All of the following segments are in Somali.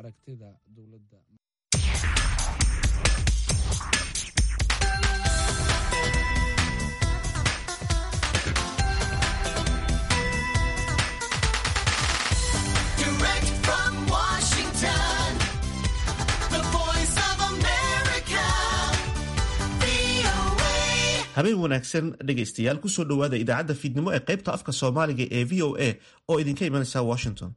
aragtida dowladda habeen wanaagsan dhegaystayaal kusoo dhowaada idaacadda fiidnimo ee qaybta afka soomaaliga ee v o a oo idinka imanaysa washington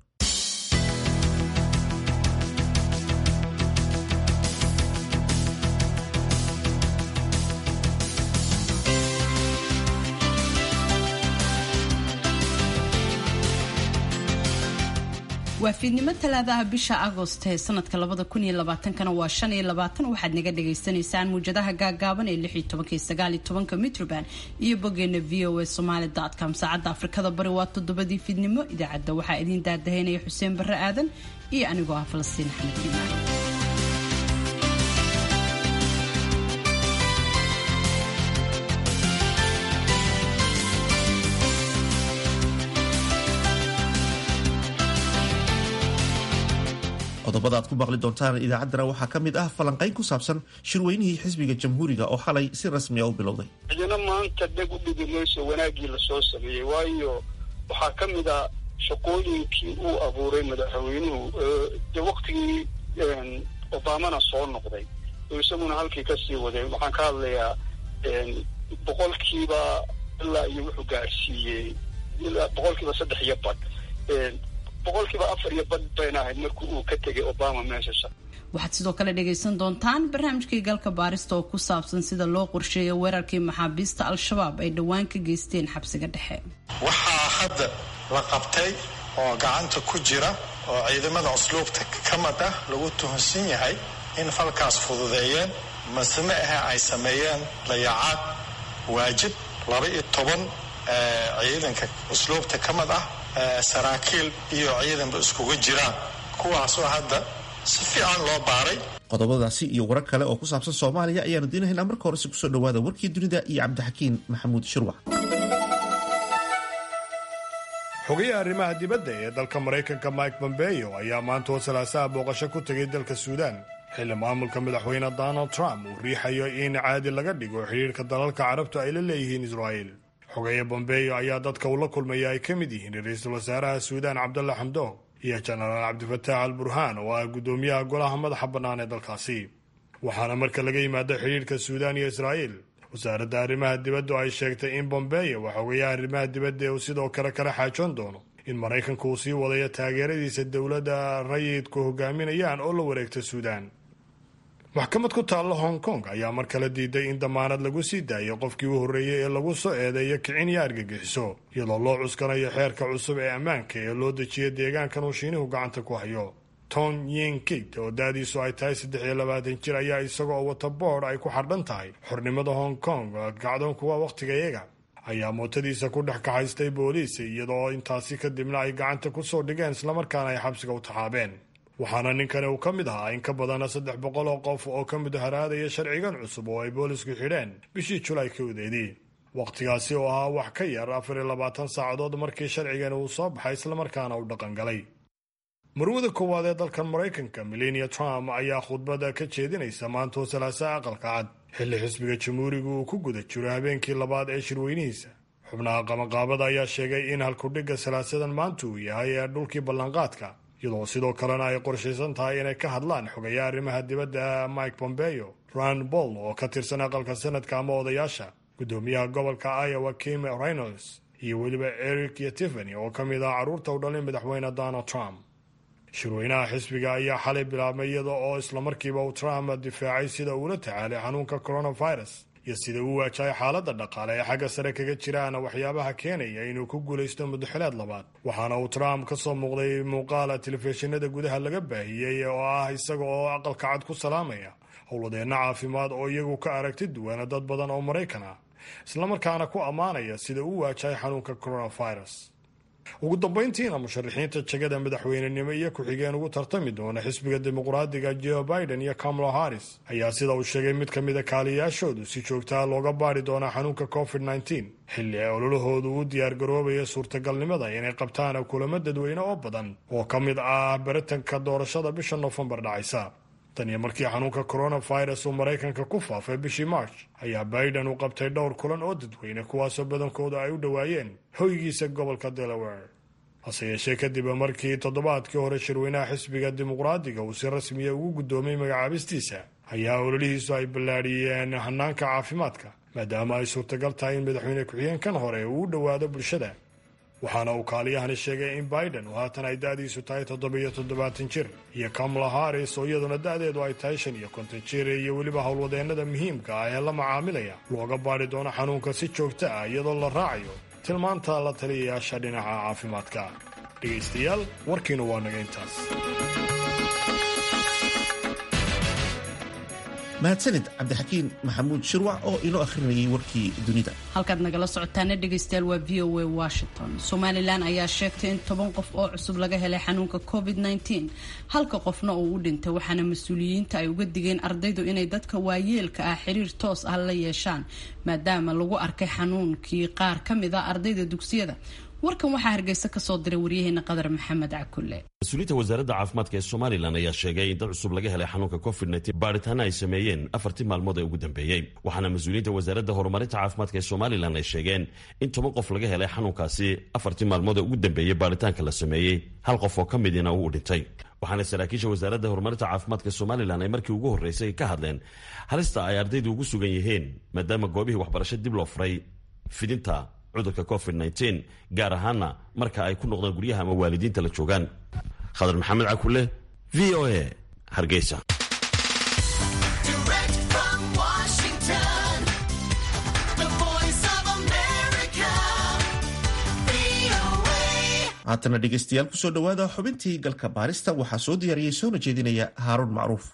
waa fiidnimo talaadaha bisha agost ee sanadka labada kun iyo labaatankana waa shan iyo labaatan waxaad naga dhagaysanaysaan muwjadaha gaagaaban ee lix iyo tobanka iyo sagaal iyo tobanka mitroband iyo boggeena v o a somaali com saacadda afrikada bari waa toddobadii fiidnimo idaacadda waxaa idiin daadahaynaya xuseen barre aadan iyo anigoo ah falastiin axmed imaan qodobada aad ku maqli doontaan idaacaddana waxaa ka mid ah falanqayn ku saabsan shirweynihii xisbiga jamhuuriga oo xalay si rasmiya u bilowday cidina maanta dheg u dhigi mayso wanaaggii lasoo sameeyey waayo waxaa ka mid a shaqooyinkii uu abuuray madaxweynuhu de waktigii obamana soo noqday oo isaguna halkii kasii waday waxaan ka hadlayaa boqolkiiba ilaa iyo wuxuu gaadhsiiyey ilaa boqolkiiba saddex iyo badh boqolkiiba afar iyo badh bayna ahayd markii uu ka tegay obama meeshasha waxaad sidoo kale dhagaysan doontaan barnaamijkii galka baarista oo ku saabsan sida loo qorsheeyo weerarkii maxaabiista al-shabaab ay dhowaan ka geysteen xabsiga dhexe waxaa hadda la qabtay oo gacanta ku jira oo ciidamada usluubta ka mid ah lagu tuhunsan yahay in falkaas fududeeyeen mase ma ahe ay sameeyeen dayacaad waajib laba iyo toban ciidanka usluubta ka mid ah saraakiil iyo ciidanba iskugu jiraan kuwaasoo hadda si fiican loo baaray qodobadaasi iyo warar kale oo ku saabsan soomaaliya ayaanu diinahaynaa marka horese kusoo dhowaada warkii dunida iyo cabdixakiin maxamuud shirwac xogayaha arrimaha dibadda ee dalka maraykanka mike pompeo ayaa maanta oo salaasaha booqasho ku tegay dalka suudaan xilli maamulka madaxweyne donald trump uu riixayo in caadi laga dhigo xidhiirka dalalka carabtu ay la leeyihiin israa'iil xogeeye bombeyo ayaa dadka uu la kulmaya ay ka mid yihiin ra-iisul wasaaraha suudaan cabdalla xamdoog iyo jenaraal cabdifataax al burhaan oo ah guddoomiyaha golaha madaxa bannaan ee dalkaasi waxaana marka laga yimaado xidhiirka suudaan iyo israa'iil wasaaradda arrimaha dibaddu ay sheegtay in bombeyo waa xogeyaha arrimaha dibadda uu sidoo kale kala xaajoon doono in maraykanku uu sii wadayo taageeradiisa dowladda rayidku hogaaminayaan oo la wareegta suudaan maxkamad ku taalla hong kong ayaa mar kale diiday in damaanad lagu sii daayo qofkii u horreeyey ee lagu soo eedeeyo kicin iyo argagixiso iyadoo loo cuskanayo xeerka cusub ee ammaanka ee loo dejiya deegaankan uu shiinuhu gacanta ku hayo ton yin kid oo da-diisu ay tahay saddex iyo labaatan jir ayaa isagoo wata boodh ay ku xardhan tahay xornimada hong kong gacdoon kuwa wakhtigayaga ayaa mootadiisa ku dhex kaxaystay booliis iyadoo intaasi kadibna ay gacanta ku soo dhigeen islamarkaana ay xabsiga u taxaabeen waxaana ninkani uu ka mid ahaa in ka badana saddex boqol oo qof oo ka mudaharaadaya sharcigan cusub oo ay boolisku xidheen bishii julaay kowdeedii wakhtigaasi oo ahaa wax ka yar afar iyo labaatan saacadood markii sharcigani uu soo baxay islamarkaana uu dhaqangalay marwada koowaad ee dalkan maraykanka melania trump ayaa khudbada ka jeedinaysa maantoo salaasaha aqalka cad xilli xisbiga jamhuuriga uu ku guda jiro habeenkii labaad ee shirweynihiisa xubnaha qamaqaabada ayaa sheegay in halkudhigga salaasadan maanta uu yahay ee dhulkii ballanqaadka iyadoo sidoo kalena ay qorshaysan tahay inay ka hadlaan xogeeya arrimaha dibadda mike pompeo rand boll oo ka tirsan aqalka sanadka ama odayaasha guddoomiyaha gobolka iowa kim reynolds iyo weliba eric iyo tiffany oo ka mid ah carruurta u dhalay madaxweyne donald trump shirweynaha xisbiga ayaa xalay bilaabmay iyada oo islamarkiiba uu trump difaacay sida uula tacaalay xanuunka coronavirus iyo sida uu waajahay xaaladda dhaqaale ee xagga sare kaga jiraan waxyaabaha keenaya inuu ku guulaysto muddaxileed labaad waxaana uu trump ka soo muuqday muuqaala telefishinada gudaha laga baahiyey oo ah isaga oo aqalka cad ku salaamaya howladeenna caafimaad oo iyagu ka aragti duwana dad badan oo maraykan ah islamarkaana ku ammaanaya sida uu waajahay xanuunka coronavirus ugu dambayntiina musharaxiinta jegada madaxweynenimo iyo ku-xigeen ugu tartami doona xisbiga dimuqraadiga joe biden iyo kamala harris ayaa sida uu sheegay mid ka mida kaaliyaashoodu si joogtaa looga baari doonaa xanuunka covid nteen xilli ay ololahoodu u diyaargaroobaya suurtagalnimada inay qabtaan kulamo dadweyne oo badan oo ka mid ah baritanka doorashada bisha noofembar dhacaysa tan iyo markii xanuunka coronavirus uu maraykanka ku faafay bishii march ayaa biden uu qabtay dhowr kulan oo dadweyne kuwaasoo badankooda ay u dhowaayeen hoygiisa gobolka delaware hase yeeshee kadib markii toddobaadkii hore shirweynaha xisbiga dimuqraadiga uu si rasmiya ugu guddoomay magacaabistiisa ayaa ololihiisu ay ballaadhiyeen hanaanka caafimaadka maadaama ay suurtagal tahay in madaxweyne ku-xigeenkan hore uu u dhowaado bulshada waxaana uu kaaliyahani sheegay in biden uu haatan ay da'diisu tahay toddobiyo toddobaatan jir iyo kamala harris oo iyaduna da'deedu ay tahay shan iyo konton jir iyo weliba howlwadeennada muhiimka ah ee la macaamilaya looga baadhi doono xanuunka si joogto ah iyadoo la raacayo tilmaanta la taliyayaasha dhinaca caafimaadka dhegaystayaal warkiina waa naga intaas mahadsanid cabdixakiin maxamuud shirwac oo inoo akhrinayay warkii dunida halkaad nagala socotaana dhegaystayaal waa v o a washington somalilan ayaa sheegtay in toban qof oo cusub laga helay xanuunka covid -19 halka qofna uu u dhintay waxaana mas-uuliyiinta ay uga digeen ardaydu inay dadka waayeelka ah xiriir toos ah la yeeshaan maadaama lagu arkay xanuunkii qaar ka mid a ardayda dugsiyada warkan waxaa hargeysa kasoo diray waryaheena qadar maxamed cakulle mas-uuliyiinta wasaaradda caafimaadka ee somalilan ayaa sheegay in dad cusub laga helay xanuunka covid baadhitaana ay sameeyeen afartii maalmood ee ugu dambeeyey waxaana mas-uuliyiinta wasaaradda horumarinta caafimaadka ee somalilan ay sheegeen in toban qof laga helay xanuunkaasi afartii maalmood ee ugu dambeeyey baadhitaanka la sameeyey hal qof oo ka midina uu dhintay waxaana saraakiisha wasaaradda horumarinta caafimaadka somalilan ay markii ugu horreysay ka hadleen halista ay ardaydu ugu sugan yihiin maadaama goobihii waxbarasho dib loo furay fidinta cudurka covid gaar ahaana marka ay ku noqdaan guryaha ama waalidiinta la joogaan khadar maxamed cakule v o a hargeysa haatana dhegaystayaal kusoo dhowaada xubintii galka baarista waxaa soo diyaariyey soona jeedinaya haaruun macruuf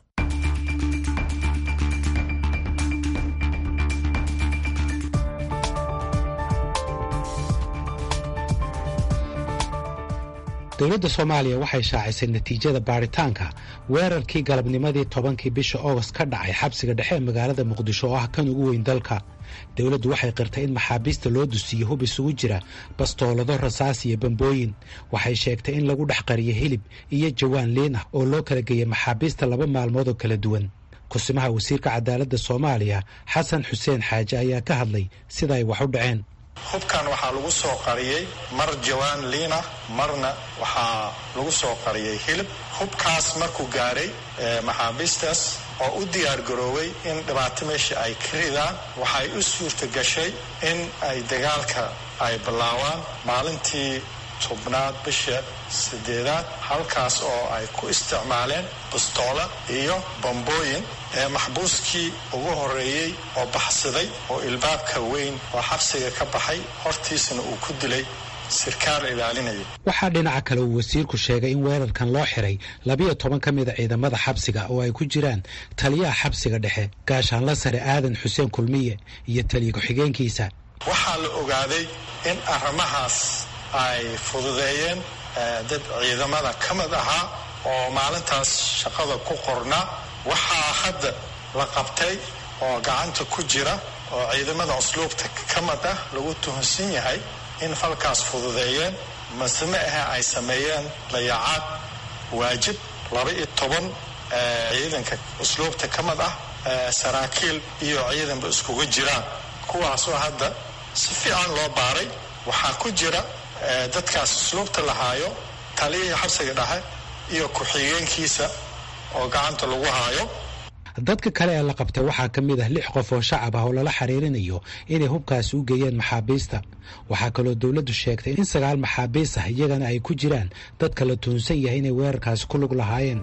dowladda soomaaliya waxay shaacisay natiijada baadhitaanka weerarkii galabnimadii tobankii bisha oogost ka dhacay xabsiga dhexe ee magaalada muqdisho oo ah kan ugu weyn dalka dowladdu waxay qirtay in maxaabiista loo dusiyo hub isugu jira bastoolado rasaas iyo bambooyin waxay sheegtay in lagu dhex qariyo hilib iyo jawaan liin ah oo loo kala geeyay maxaabiista laba maalmood oo kala duwan kusimaha wasiirka cadaaladda soomaaliya xasan xuseen xaaje ayaa ka hadlay sida ay wax u dhaceen hubkan waxaa lagu soo qariyey mar jawaan liina marna waxaa lagu soo qariyey hilib hubkaas markuu gaaray maxaabiistaas oo u diyaar garoobay in dhibaato meesha ay ka ridaan waxay u suurta gashay in ay dagaalka ay bilaawaan maalintii tobnaad bisha sideedaad halkaas oo ay ku isticmaaleen bastoola iyo bambooyin ee maxbuuskii ugu horreeyey oo baxsaday oo ilbaabka weyn oo xabsiga ka baxay hortiisana uu ku dilay sirkaal ilaalinaya waxaa dhinaca kale uu wasiirku sheegay in weerarkan loo xiray labiyo toban ka mida ciidamada xabsiga oo ay ku jiraan taliyaha xabsiga dhexe gaashaanla sare aadan xuseen kulmiye iyo taliya ku-xigeenkiisa waxaa la ogaaday in arrimahaas ay fududeeyeen dad ciidamada ka mid ahaa oo maalintaas shaqada ku qornaa waxaa hadda la qabtay oo gacanta ku jira oo ciidamada usluubta ka mid ah lagu tuhunsan yahay in falkaas fududeeyeen maseme ahe ay sameeyeen dayacaad waajib laba iyo toban ciidanka usluubta ka mid ah saraakiil iyo ciidanba iskugu jiraan kuwaasoo hadda si fiican loo baaray waxaa ku jira dadkaas usluubta lahaayo taliyihii xabsiga dhexe iyo ku-xigeenkiisa oo gacanta lagu haayo dadka kale ee la qabtay waxaa ka mid ah lix qof oo shacab ah oo lala xiriirinayo inay hubkaasi u geeyeen maxaabiista waxaa kaloo dowladdu sheegtay in sagaal maxaabiis ah iyagana ay ku jiraan dadka la tuhunsan yahay inay weerarkaasi ku lug lahaayeen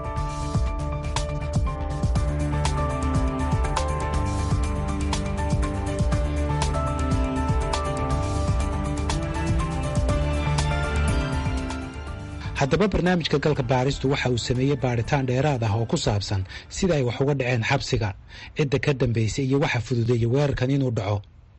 haddaba barnaamijka galka baaristu waxa uu sameeyey baadhitaan dheeraad ah oo ku saabsan sida ay wax uga dhaceen xabsiga cidda ka dambaysay iyo waxa fududeeyey weerarkan inuu dhaco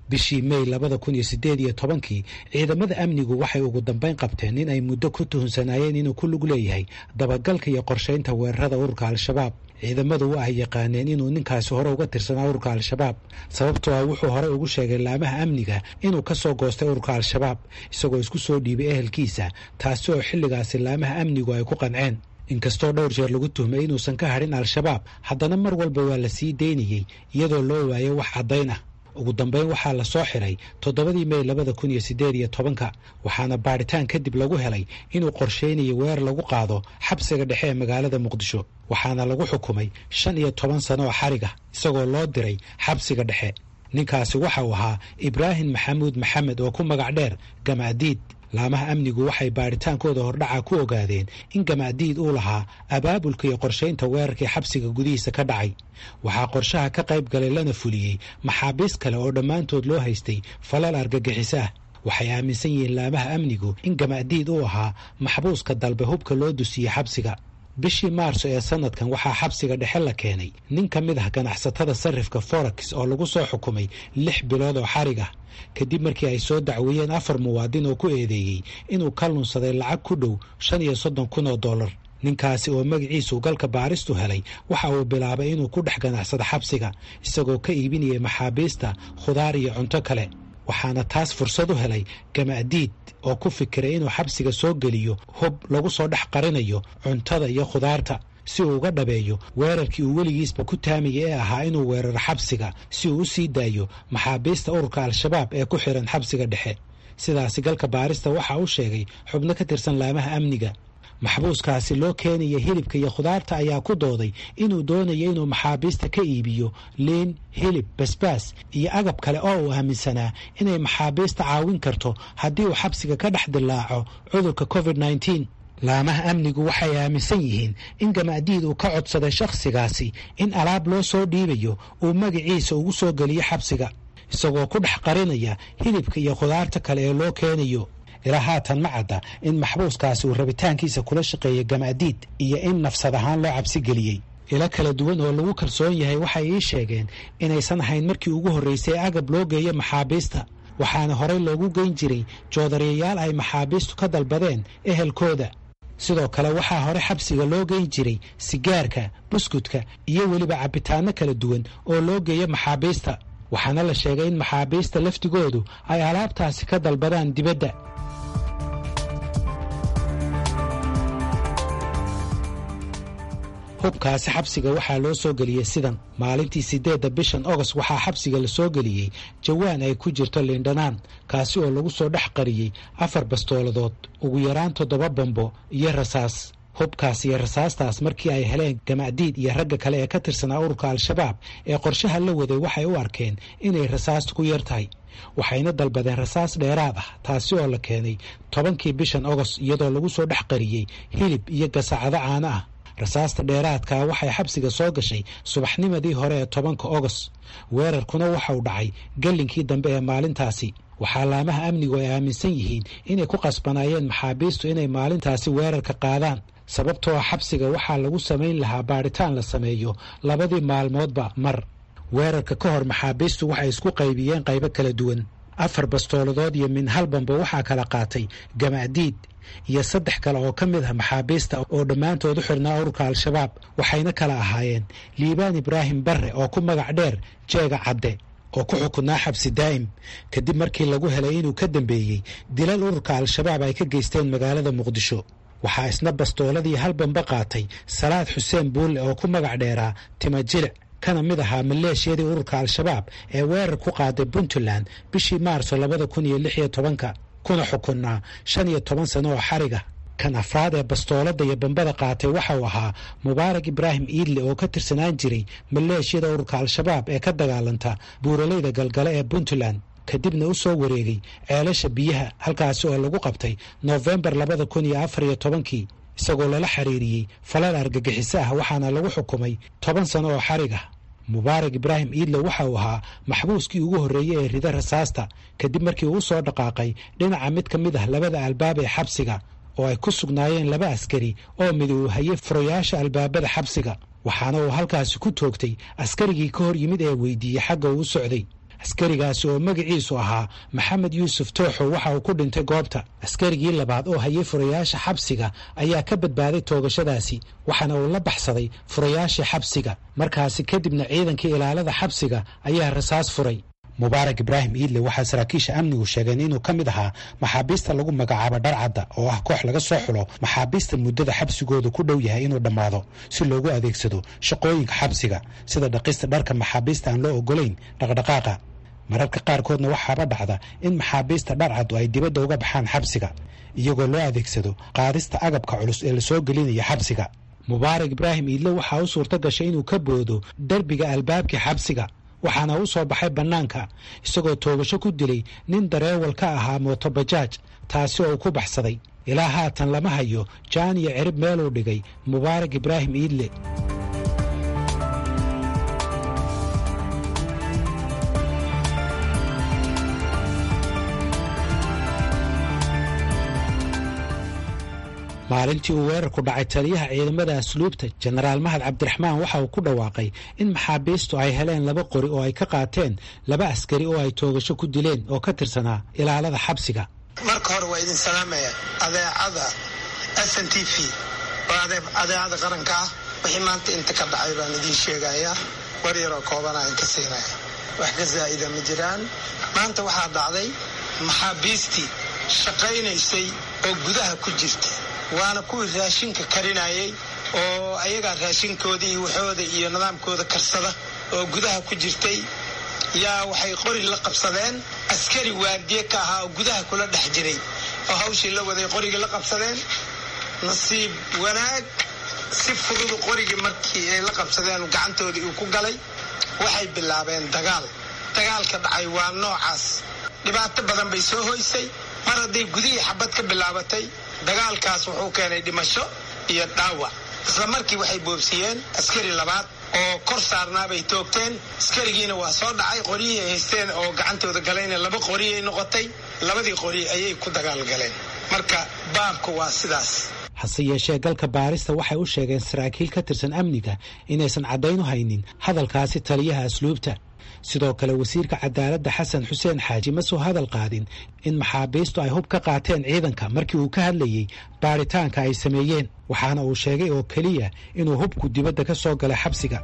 bishii mey labada kun iyo siddeed iyo tobankii ciidamada amnigu waxay ugu dambayn qabteen in ay muddo ku tuhunsanaayeen inuu ku lug leeyahay dabagalka iyo qorshaynta weerarada ururka al-shabaab ciidamadu wa ay yaqaaneen inuu ninkaasi hore uga tirsanaa ururka al-shabaab sababtoo ah wuxuu hore ugu sheegay laamaha amniga inuu ka soo goostay ururka al-shabaab isagoo isku soo dhiibay ehelkiisa taasi oo xilligaasi laamaha amnigu ay ku qanceen inkastoo dhowr jeer lagu tuhmay inuusan ka hadhin al-shabaab haddana mar walba waa la sii daynayey iyadoo loo waayay wax caddayn ah ugu dambeyn waxaa la soo xiray toddobadii mey labada kun iyo siddeed iyo tobanka waxaana baadhitaan kadib lagu helay inuu qorshaynayo weer lagu qaado xabsiga dhexe ee magaalada muqdisho waxaana lagu xukumay shan iyo toban sano oo xariga isagoo loo diray xabsiga dhexe ninkaasi waxa uu ahaa ibraahim maxamuud maxamed oo ku magac dheer gamaadiid laamaha amnigu waxay baadhitaankooda hordhaca ku ogaadeen in gamaadiid uu lahaa abaabulka iyo qorshaynta weerarkii xabsiga gudihiisa ka dhacay waxaa qorshaha ka qayb galay lana fuliyey maxaabiis kale oo dhammaantood loo haystay falal argagixiso ah waxay aaminsan yihiin laamaha amnigu in gamaadiid uu ahaa maxbuuska dalbe hubka loo dusiyey xabsiga bishii maarso ee sanadkan waxaa xabsiga dhexe la keenay nin ka mid ah ganacsatada sarifka forex oo lagu soo xukumay lix bilood oo xarig ah kadib markii ay soo dacweeyeen afar muwaadin oo ku eedeeyey inuu ka lunsaday lacag ku dhow shan iyo soddon kun oo dollar ninkaasi oo magaciisu galka baaristu helay waxa uu bilaabay inuu ku dhex ganacsado xabsiga isagoo ka iibinayay maxaabiista khudaar iyo cunto kale waxaana taas fursad u helay gamaadiid oo ku fikiray inuu xabsiga soo geliyo hub lagu soo dhex qarinayo cuntada iyo khudaarta si uu uga dhabeeyo weerarkii uu weligiisba ku taamayay ee ahaa inuu weeraro xabsiga si uu u sii daayo maxaabiista ururka al-shabaab ee ku xiran xabsiga dhexe sidaasi galka baarista waxa uu sheegay xubno ka tirsan laamaha amniga maxbuuskaasi loo keenaya hilibka iyo khudaarta ayaa ku dooday inuu doonayo inuu maxaabiista ka iibiyo liin hilib basbaas iyo agab kale oo uu aaminsanaa inay maxaabiista caawin karto haddii uu xabsiga ka dhex dilaaco cudurka covid nneteen laamaha amnigu waxay aaminsan yihiin in gamaadiid uu ka codsaday shakhsigaasi in alaab loo soo dhiibayo uu magaciisa ugu soo geliyo xabsiga isagoo ku dhex qarinaya hilibka iyo khudaarta kale ee loo keenayo ilaa haatan ma cadda in maxbuuskaasi uu rabitaankiisa kula shaqeeyay gamaadiid iyo in nafsad ahaan loo cabsi geliyey ilo kala duwan oo lagu kalsoon yahay waxay ii sheegeen inaysan ahayn markii ugu horraysay agab loo geeyo maxaabiista waxaana horey loogu geyn jiray joodariyayaal ay maxaabiistu ka dalbadeen ehelkooda sidoo kale waxaa hore xabsiga loo geyn jiray sigaarka buskudka iyo weliba cabitaano kala duwan oo loo geeyo maxaabiista waxaana la sheegay in maxaabiista laftigoodu ay alaabtaasi ka dalbadaan dibadda hubkaasi xabsiga waxaa loo soo geliyey sidan maalintii siddeedda bishan ogost waxaa xabsiga la soo geliyey jawaan ay ku jirto liindhanaan kaasi oo lagu soo dhex qariyey afar bastooladood ugu yaraan toddoba bambo iyo rasaas hubkaas iyo rasaastaas markii ay heleen gamacdiid iyo ragga kale ee ka tirsanaa ururka al-shabaab ee qorshaha la waday waxay u arkeen inay rasaastu ku yar tahay waxayna dalbadeen rasaas dheeraad ah taasi oo la keenay tobankii bishan ogost iyadoo lagu soo dhex qariyey hilib iyo gasacado caano ah rasaasta dheeraadkaa waxay xabsiga soo gashay subaxnimadii hore ee tobanka ogost weerarkuna waxau dhacay gallinkii dambe ee maalintaasi waxaa laamaha amnigu ay aaminsan yihiin inay ku qasbanaayeen maxaabiistu inay maalintaasi weerarka qaadaan sababtoo ah xabsiga waxaa lagu samayn lahaa baadhitaan la sameeyo labadii maalmoodba mar weerarka ka hor maxaabiistu waxay isku qaybiyeen qaybo kala duwan afar bastooladood iyo min hal bamba waxaa kala qaatay gamacdiid iyo saddex kale oo ka mid ah maxaabiista oo dhammaantood u xidhnaa ururka al-shabaab waxayna kala ahaayeen liibaan ibraahim barre oo ku magac dheer jeega cadde oo ku xukunaa xabsi daa'im kadib markii lagu helay inuu ka dambeeyey dilal ururka al-shabaab ay ka geysteen magaalada muqdisho waxaa isna bastooladii hal bamba qaatay salaad xuseen buulle oo ku magac dheeraa timajilic kana mid ahaa maleeshiyadii ururka al-shabaab ee weerar ku qaaday puntland bishii maarso labada kun iyo lix iyo tobanka kuna xukunnaa shan iyo toban sano oo xariga kan afraad ee bastoolada iyo bambada qaatay waxauu ahaa mubaarak ibraahim iidle oo ka tirsanaan jiray maleeshiyada ururka al-shabaab ee ka dagaalanta buuraleyda galgale ee puntland kadibna u soo wareegay ceelasha biyaha halkaasi oo lagu qabtay noofembar labada kun iyo afar iyo tobankii isagoo lala xiriiriyey falal argagixiso ah waxaana lagu xukumay toban sano oo xarig ah mubaarak ibraahim iidle waxa uu ahaa maxbuuskii ugu horreeyey ee rida rasaasta kadib markii uu soo dhaqaaqay dhinaca mid ka mid ah labada albaab ee xabsiga oo ay ku sugnaayeen laba askari oo mid uu hayay furayaasha albaabada xabsiga waxaana uu halkaasi ku toogtay askarigii ka hor yimid ee weydiiyey xagga uu u socday askarigaasi oo magaciisu ahaa maxamed yuusuf tooxow waxa uu ku dhintay goobta askarigii labaad oo hayay furayaasha xabsiga ayaa ka badbaaday toogashadaasi waxaana uu la baxsaday furayaashii xabsiga markaasi kadibna ciidankii ilaalada xabsiga ayaa rasaas furay mubaarak ibraahim iidle waxaa saraakiisha amnigu sheegeen inuu ka mid ahaa maxaabiista lagu magacaabo dharcadda oo ah koox laga soo xulo maxaabiista muddada xabsigoodu ku dhow yahay inuu dhammaado si loogu adeegsado shaqooyinka xabsiga sida dhaqista dharka maxaabiista aan loo ogolayn dhaqdhaqaaqa mararka qaarkoodna waxaaba dhacda in maxaabiista dharcaddu ay dibadda uga baxaan xabsiga iyagoo loo adeegsado qaadista agabka culus ee lasoo gelinaya xabsiga mubaarak ibraahim iidle waxaa u suurto gashay inuu ka boodo derbiga albaabkii xabsiga waxaana u soo baxay bannaanka isagoo toogasho ku dilay nin dareewal ka ahaa mootobajaaj taasi oo uu ku baxsaday ilaa haatan lama hayo jaan iyo cirib meeluu dhigay mubaarak ibraahim iidle maalintii uu weerarku dhacay taliyaha ciidamada asluubta jenaraal mahad cabdiraxmaan waxa uu ku dhawaaqay in maxaabiistu ay heleen laba qori oo ay ka qaateen laba askari oo ay toogasho ku dileen oo ka tirsanaa ilaalada xabsiga marka hore waa idin salaamaya adeecada s n t v oo adeecada qaranka ah wixii maanta inta ka dhacay baan idiin sheegayaa war yaroo koobana in ka siinaya wax ka zaa'ida ma jiraan maanta waxaa dhacday maxaabiistii shaqaynaysay oo gudaha ku jirta waana kuwii raashinka karinayay oo ayagaa raashinkooda iyo waxooda iyo nidaamkooda karsada oo gudaha ku jirtay yaa waxay qori la qabsadeen askari waardiye ka ahaa oo gudaha kula dhex jiray oo hawshii la waday qorigii la qabsadeen nasiib wanaag si fududu qorigii markii ay la qabsadeen gacantoodii uu ku galay waxay bilaabeen dagaal dagaalka dhacay waa noocaas dhibaato badan bay soo hoysay mar hadday gudihii xabad ka bilaabatay dagaalkaas wuxuu keenay dhimasho iyo dhaawac isla markii waxay boobsiyeen askari labaad oo kor saarnaabay toogteen askarigiina waa soo dhacay qoryihii ay haysteen oo gacantooda galayna laba qoriyay noqotay labadii qori ayay ku dagaalgaleen marka baabku waa sidaas hase yeeshee galka baarista waxay u sheegeen saraakiil ka tirsan amniga inaysan caddayn u haynin hadalkaasi taliyaha asluubta sidoo kale wasiirka cadaaladda xasan xuseen xaaji ma soo hadal qaadin in maxaabiistu ay hub ka qaateen ciidanka markii uu ka hadlayey baaritaanka ay sameeyeen waxaana uu sheegay oo keliya inuu hubku dibadda ka soo galay xabsiga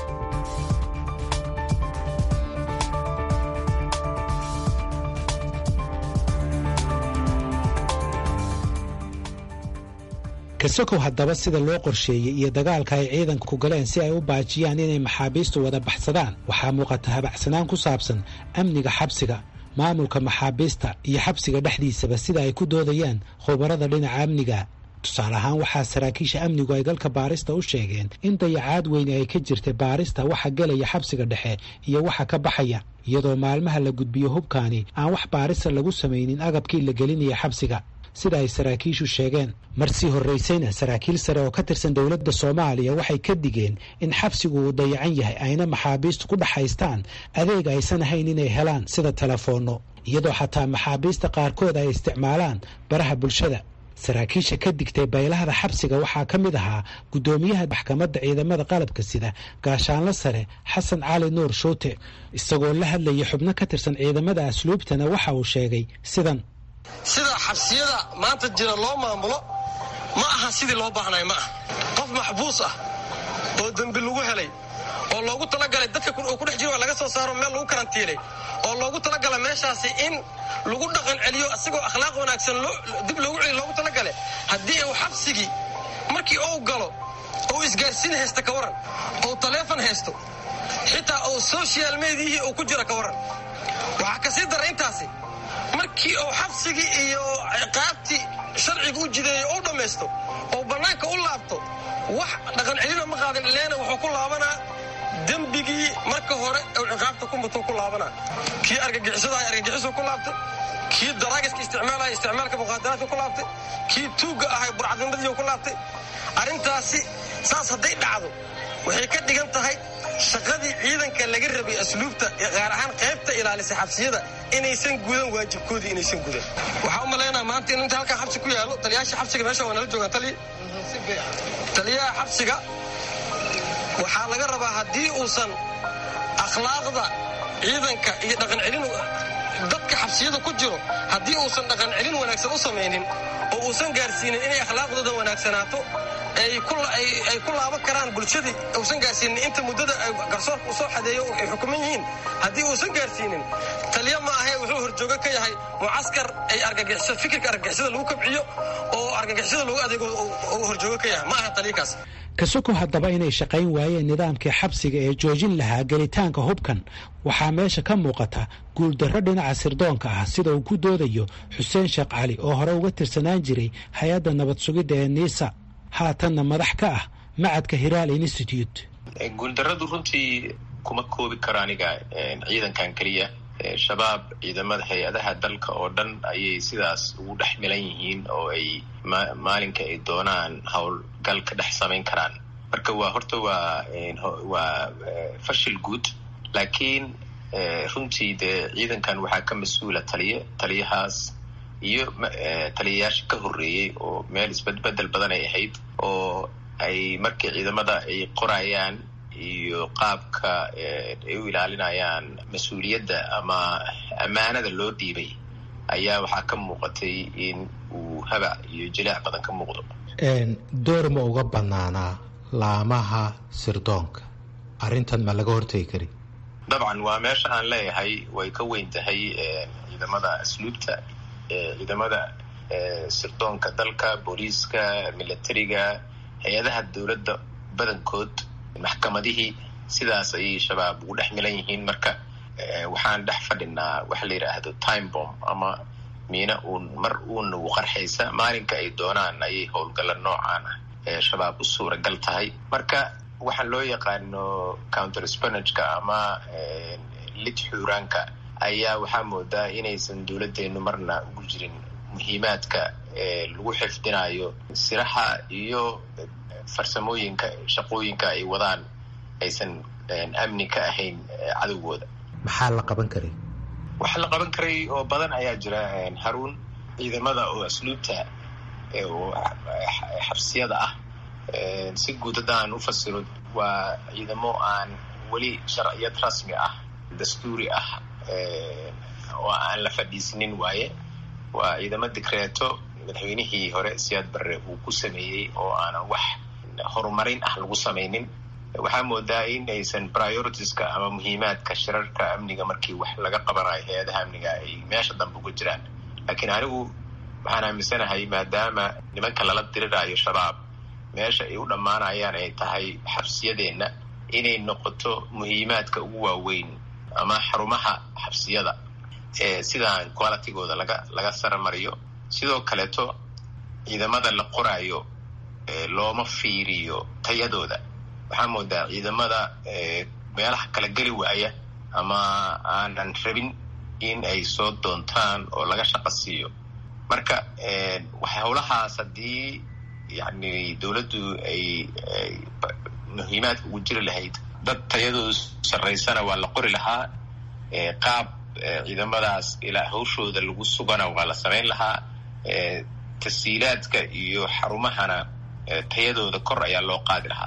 kasokow haddaba sida loo qorsheeyey iyo dagaalka ay ciidanka ku galeen si ay u baajiyaan inay maxaabiistu wada baxsadaan waxaa muuqata habacsanaan ku saabsan amniga xabsiga maamulka maxaabiista iyo xabsiga dhexdiisaba sida ay ku doodayaan khubarada dhinaca amniga tusaale ahaan waxaa saraakiisha amnigu ay galka baarista u sheegeen in dayacaad weyne ay ka jirtay baarista waxa gelaya xabsiga dhexe iyo waxa ka baxaya iyadoo maalmaha la gudbiyo hubkaani aan wax baarista lagu samaynin agabkii la gelinaya xabsiga sida ay saraakiishu sheegeen mar sii horraysayna saraakiil sare oo ka tirsan dowladda soomaaliya waxay ka digeen in xabsigu uu dayacan yahay ayna maxaabiistu ku dhaxaystaan adeeg aysan ahayn inay helaan sida telefoonno iyadoo xataa maxaabiista qaarkood ay isticmaalaan baraha bulshada saraakiisha ka digtay baylahda xabsiga waxaa ka mid ahaa guddoomiyaha maxkamadda ciidamada qalabka sida gaashaanlo sare xasan cali nuur shuute isagoo la hadlaya xubno ka tirsan ciidamada asluubtana waxa uu sheegay sidan sida xabsiyada maanta jira loo maamulo ma aha sidii loo baahnay ma aha qof maxbuus ah oo dembi lagu helay oo loogu talagalay dadka uu ku dhex jiro laga soo saaro meel lagu karantiinay oo loogu talagala meeshaasi in lagu dhaqan celiyo asagoo akhlaaq wanaagsan dib loogu celiyo loogu talagalay haddii uu xabsigii markii uu galo uu isgaarsiin haysta ka waran ou taleefon haysto xitaa uu social mediyihii uu ku jiro ka waran waxaa ka sii dara intaasi markii uu xabsigii iyo ciqaabtii sharciga u jideeyo u dhammaysto oo bannaanka u laabto wax dhaqan celina ma qaadin leena wuxuu ku laabanaa dembigii marka hore uu ciqaabta ku mutuu ku laabanaa kii argagixisadahay argagixisuu ku laabtay kii daraagiska isticmaalaya isticmaalka muqaadaraadka ku laabtay kii tuugga ahay burcadnimadiiu ku laabtay arrintaasi saas hadday dhacdo waxay ka dhigan tahay shaqadii ciidanka laga rabay asluubta gaar ahaan qaybta ilaalisa xabsiyada inaysan gudan waajibkoodii inaysan gudan waxaa u malaynaa maanta in inta halkaa xabsi ku yaalo taliyaasha xabsiga meesha waa nala joogaan taliya taliyaha xabsiga waxaa laga rabaa haddii uusan akhlaaqda ciidanka iyo dhaqan celin dadka xabsiyada ku jiro haddii uusan dhaqan celin wanaagsan u samaynin oo uusan gaarsiinin inay akhlaaqdooda wanaagsanaato ay ku laaban karaan bulshadii uusan gaarsiinin inta muddada garsoorka u soo xadeeyo ay xukuman yihiin haddii uusan gaarsiinin taliya ma ahe wuxuu horjoogo ka yahay mucaskar ay fikirka argagixisada lagu kabciyo oo argagixisada loogu adeego uu horjoogo ka yahay ma aha taliyakaas kasuko haddaba inay shaqayn waayeen nidaamkii xabsiga ee joojin lahaa gelitaanka hubkan waxaa meesha ka muuqata guuldarro dhinaca sirdoonka ah sida uu ku doodayo xuseen sheekh cali oo hore uga tirsanaan jiray hay-adda nabad sugidda ee niisa haatanna madax ka ah macadka hiraal institute guuldarradu runtii kuma koobi karo aniga ciidankan keliya shabaab ciidamada hay-adaha dalka oo dhan ayay sidaas ugu dhex milan yihiin oo ay maalinka ay doonaan howlgal ka dhex samayn karaan marka waa horta waa waa fashil guud laakiin runtii dee ciidankan waxaa ka mas-uula taliye taliyahaas iyo taliyayaasha ka horreeyey oo meel isbedbedel badan ay ahayd oo ay markii ciidamada ay qorayaan iyo qaabka ay u ilaalinayaan mas-uuliyadda ama ammaanada loo dhiibay ayaa waxaa ka muuqatay in uu habac iyo jilaac badan ka muuqdo door ma uga banaanaa laamaha sirdoonka arrintan ma laga hortegi kari dabcan waa meesha aan leeyahay way ka weyn tahay ciidamada asluubta ciidamada sirdoonka dalka booliiska militariga hay-adaha dowladda badankood maxkamadihii sidaas ayay shabaab ugu dhex milan yihiin marka waxaan dhex fadhinaa waxa la yidhaahdo time bomb ama miina uun mar uuna u qarxaysa maalinka ay doonaan ayay howlgalla noocaan ah ee shabaab u suuragal tahay marka waxaan loo yaqaano counter spanageka ama lid xuuraanka ayaa waxaa moodaa inaysan dowladdeenu marna ugu jirin muhiimaadka lagu xifdinayo siraxa iyo farsamooyinka shaqooyinka ay wadaan aysan amni ka ahayn cadowgooda maxaa la qaban karay wax la qaban karay oo badan ayaa jira haruun ciidamada oo asluubta oo xabsiyada ah si guud haddaan u fasiro waa ciidamo aan weli sharciyad rasmi ah dastuuri ah oo aan la fadhiisinin waaye waa ciidamo dikreeto madaxweynihii hore siyaad barre uu ku sameeyey oo aanan wax horumarin ah lagu samaynin waxaa moodaa in aysan prioritiska ama muhiimaadka shirarka amniga markii wax laga qabanayo hay-adaha amniga ay meesha dambe uga jiraan laakiin anigu waxaan aaminsanahay maadaama nimanka lala diriraayo shabaab meesha ay u dhammaanayaan ay tahay xabsiyadeenna inay noqoto muhiimaadka ugu waaweyn ama xarumaha xabsiyada ee sidaan qualitygooda laga laga saramariyo sidoo kaleeto ciidamada la qoraayo looma fiiriyo tayadooda waxaa moodaa ciidamada meelaha kala geli waaya ama aanan rabin in ay soo doontaan oo laga shaqo siiyo marka howlahaas haddii yani dowladdu ay muhiimaadka ugu jiri lahayd dad tayadoodu sarraysana waa la qori lahaa qaab ciidamadaas ilaa hawshooda lagu sugana waa la samayn lahaa tasiilaadka iyo xarumahana tayadooda kor ayaa loo qaadi lahaa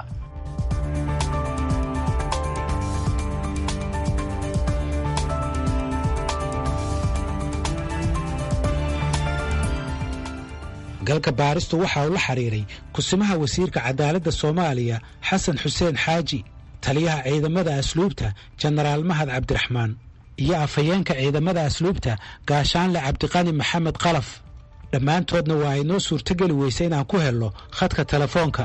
galka baaristu waxa uu la xiriiray kusimaha wasiirka cadaaladda soomaaliya xasan xuseen xaaji taliyaha ciidamada asluubta jenaraal mahad cabdiraxmaan iyo afhayeenka ciidamada asluubta gaashaanle cabdiqani maxamed qalaf dhammaantoodna waa ay noo suurtogeli weysa inaan ku helno khadka telefoonka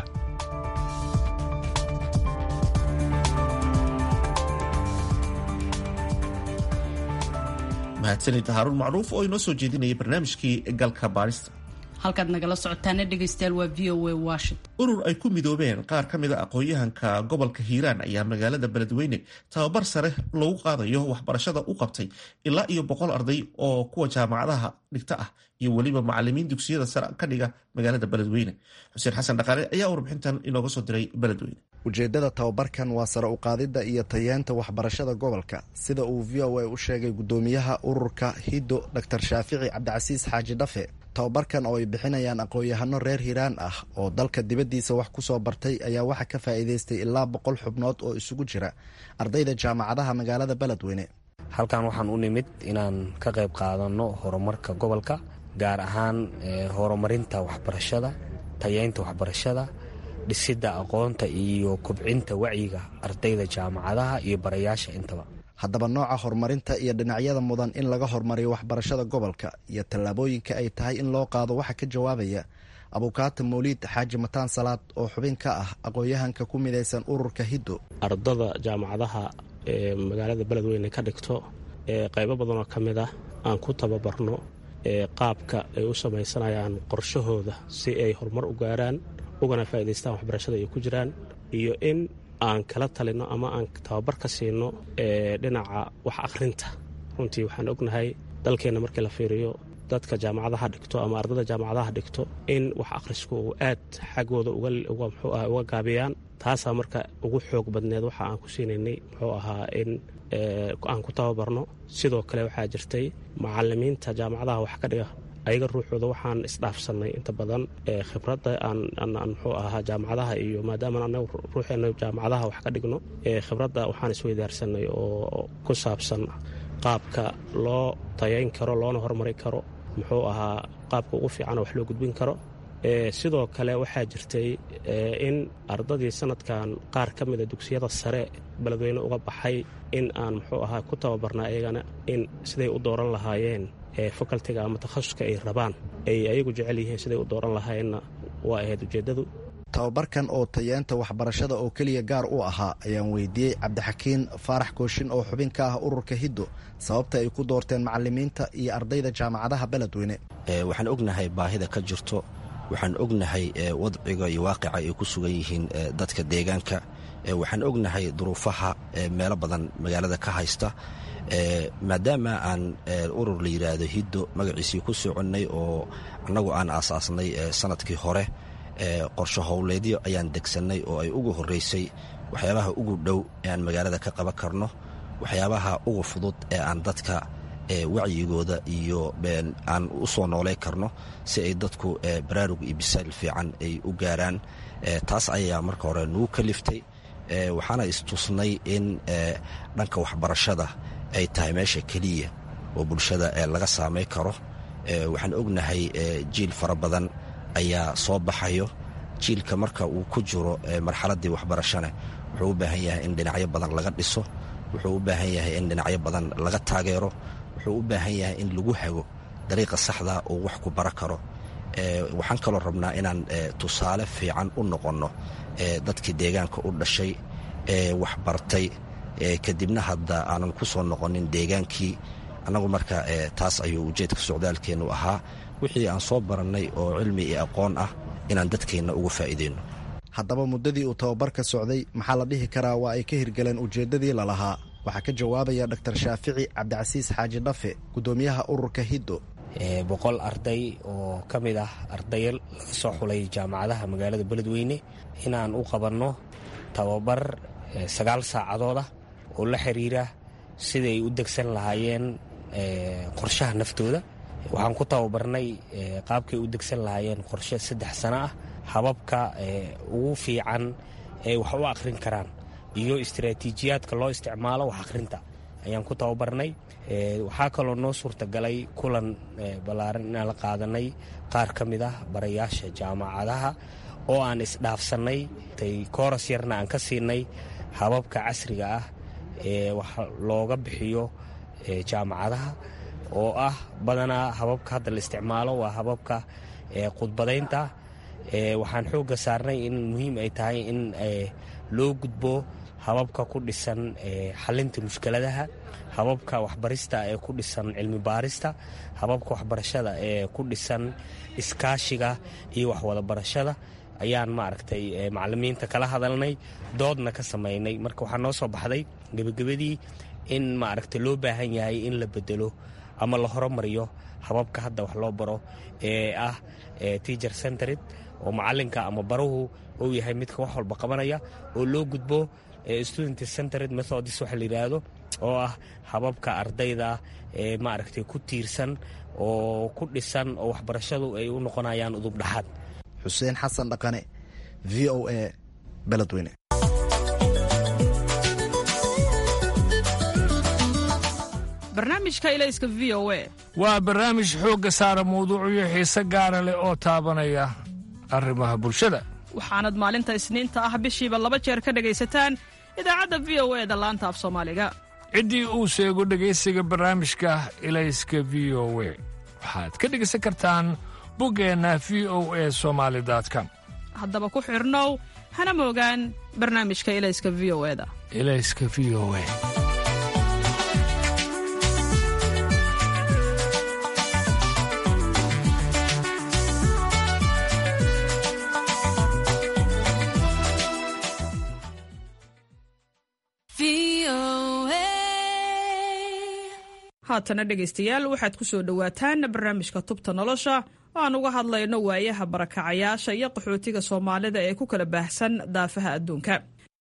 mahadsanid haaruun macruuf oo inoo soo jeedinaya barnaamijkii galka baarista halkaad nagala socotaana dhegaystayaal waa v o a washington urur ay ku midoobeen qaar ka mid a aqoon-yahanka gobolka hiiraan ayaa magaalada beledweyne tababar sare lagu qaadayo waxbarashada u qabtay ilaa iyo boqol arday oo kuwa jaamacadaha dhigta ah iyo weliba macalimiin dugsiyada sare ka dhiga magaalada beledweyne xuseen xasan dhaqaale ayaa warbixintan inooga soo diray beledweyne ujeeddada tababarkan waa sare uqaadidda iyo tayeenta waxbarashada gobolka sida uu v o a u sheegay guddoomiyaha ururka hiddo dor shaafici cabdicasiis xaaji dhafe tababarkan oo ay bixinayaan aqoon-yahano reer hiiraan ah oo dalka dibaddiisa wax ku soo bartay ayaa waxaa ka faa'iidaystay ilaa boqol xubnood oo isugu jira ardayda jaamacadaha magaalada beledweyne halkan waxaan u nimid inaan ka qayb qaadanno horumarka gobolka gaar ahaan horumarinta waxbarashada tayeynta waxbarashada dhisidda aqoonta iyo kobcinta wacyiga ardayda jaamacadaha iyo barayaasha intaba haddaba nooca horumarinta iyo dhinacyada mudan in laga hormariyo waxbarashada gobolka iyo tallaabooyinka ay tahay in loo qaado waxaa ka jawaabaya abukaata mawliid xaaji mataan salaad oo xubin ka ah aqoon-yahanka ku midaysan ururka hiddo ardada jaamacadaha ee magaalada beledweyne ka dhigto ee qaybo badanoo ka mid ah aan ku tababarno ee qaabka ay u samaysanayaan qorshahooda si ay horumar u gaaraan ugana faa'idaystaan waxbarashada ay ku jiraan iyo in aan kala talinno ama aan tababar ka siino ee dhinaca wax akhrinta runtii waxaan ognahay dalkeenna markii la fiiriyo dadka jaamacadaha dhigto ama ardada jaamacadaha dhigto in wax akhrisku uu aad xaggooda muxuu aha uga gaabiyaan taasaa marka ugu xoog badneed waxa aan ku siinaynay muxuu ahaa in aan ku tababarno sidoo kale waxaa jirtay macalimiinta jaamacadaha wax ka dhiga ayaga ruuxooda waxaan isdhaafsannay inta badan khibradda aan muxuu ahaa jaamacadaha iyo maadaama anagu ruuxeenna jaamacadaha wax ka dhigno khibradda waxaan isweydaarsanay oo ku saabsan qaabka loo tayayn karo loona horumari karo muxuu ahaa qaabka ugu fiican oo wax loo gudbin karo sidoo kale waxaa jirtay in ardadii sanadkan qaar ka mida dugsiyada sare beledweyne uga baxay in aan muxuu ahaa ku tababarna ayagana in siday u dooran lahaayeen facultiga ama takhasuska ay rabaan ay ayagu jecel yihiin siday u dooran lahaayeenna waa ahayd ujeeddadu tababarkan oo tayeenta waxbarashada oo keliya gaar u ahaa ayaan weydiiyey cabdixakiin faarax kooshin oo xubin ka ah ururka hiddo sababta ay ku doorteen macalimiinta iyo ardayda jaamacadaha beledweyne waxaan ognahay baahida ka jirto waxaan ognahay wadciga iyo waaqica ay ku sugan yihiin dadka deegaanka waxaan ognahay duruufaha meelo badan magaalada ka haysta maadaama aan urur la yidhaahdo hiddo magaciisii ku soconnay oo annagu aan aasaasnay sanadkii hore qorsho howleedyo ayaan degsannay oo ay ugu horraysay waxyaabaha ugu dhow ee aan magaalada ka qaban karno waxyaabaha ugu fudud ee aan dadka wacyigooda iyo aan u soo noolay karno si ay dadku baraarug iyo bisaal fiican ay u gaaraan taas ayaa marka hore nugu kaliftay waxaana istusnay in dhanka waxbarashada ay tahay meesha keliya oo bulshada laga saamay karo waxaan ognahay jiil fara badan ayaa soo baxayo jiilka marka uu ku jiro marxaladdii waxbarashana wuxuu u baahan yahay in dhinacyo badan laga dhiso wuxuu u baahan yahay in dhinacyo badan laga taageero wuxuu u baahan yahay in lagu hago dariiqa saxda uu wax ku bara karo waxaan kaloo rabnaa inaan tusaale fiican u noqonno dadkii deegaanka u dhashay ee waxbartay kadibna hadda aanan ku soo noqonin deegaankii annagu marka taas ayuu ujeedka socdaalkeennu ahaa wixii aan soo barannay oo cilmi iyo aqoon ah inaan dadkeenna uga faa'iideyno haddaba muddadii uu tababarka socday maxaa la dhihi karaa waa ay ka hirgaleen ujeeddadii lalahaa waxaa ka jawaabaya dr shaafici cabdicasiis xaaji dhafe guddoomiyaha ururka hiddo boqol arday oo ka mid ah ardaya laga soo xulay jaamacadaha magaalada beledweyne inaan u qabanno tababar sagaal saacadood ah oo la xiriira siday u degsan lahaayeen qorshaha naftooda waxaan ku tababarnay qaabkay u degsan lahaayeen qorshe saddex sano ah hababka ugu fiican ee wax u akhrin karaan iyo istaraatiijiyaadka loo isticmaalo wax akhrinta ayaan ku tababarnay waxaa kaloo noo suurtagalay kulan ballaaran inaan la qaadanay qaar ka mid ah barayaasha jaamacadaha oo aan isdhaafsannay kooras yarna aan ka siinay hababka casriga ah ee wax looga bixiyo jaamacadaha oo ah badanaa hababka hadda la isticmaalo waa hababka khudbadaynta waxaan xoogga saarnay in muhiim ay tahay in loo gudbo hababka ku dhisan xalinta mushkiladaha hababka waxbarista ee ku dhisan cilmi baarista hababka waxbarashada ee ku dhisan iskaashiga iyo waxwada barashada ayaan maaragtay macalimiinta kala hadalnay doodna ka samaynay marka waxaa noo soo baxday gebagabadii in maaragtay loo baahan yahay in la bedelo ama la horumariyo hababka hadda wax loo baro ee ah teacher centered oo macalinka ama baruhu uu yahay midka wax walba qabanaya oo loo gudbo student centered methodis waxa la yidhaahdo oo ah hababka ardayda ee maaragtay ku tiirsan oo ku dhisan oo waxbarashadu ay u noqonayaan udub dhaxaad xuseen xasan dhaqane v o a beledweyne barnaamijka ilayska v o a waa barnaamij xoogga saara mawduucyo xiise gaara leh oo taabanaya arrimaha bulshada waxaanad maalinta isniinta ah bishiiba laba jeer ka dhegaysataan idaacadda v o e da laanta af soomaaliga ciddii uu sheego dhegaysiga barnaamijka ilayska v o we waxaad ka dhegaysan kartaan buggeenna v o e somaali com haddaba ku xidhnow hana moogaan barnaamijka ilayska v o eda ilayska v o e haatana dhegaystayaal waxaad ku soo dhowaataan barnaamijka tubta nolosha oo aan uga hadlayno waayaha barakacayaasha iyo qaxootiga soomaalida ee ku kala baahsan daafaha adduunka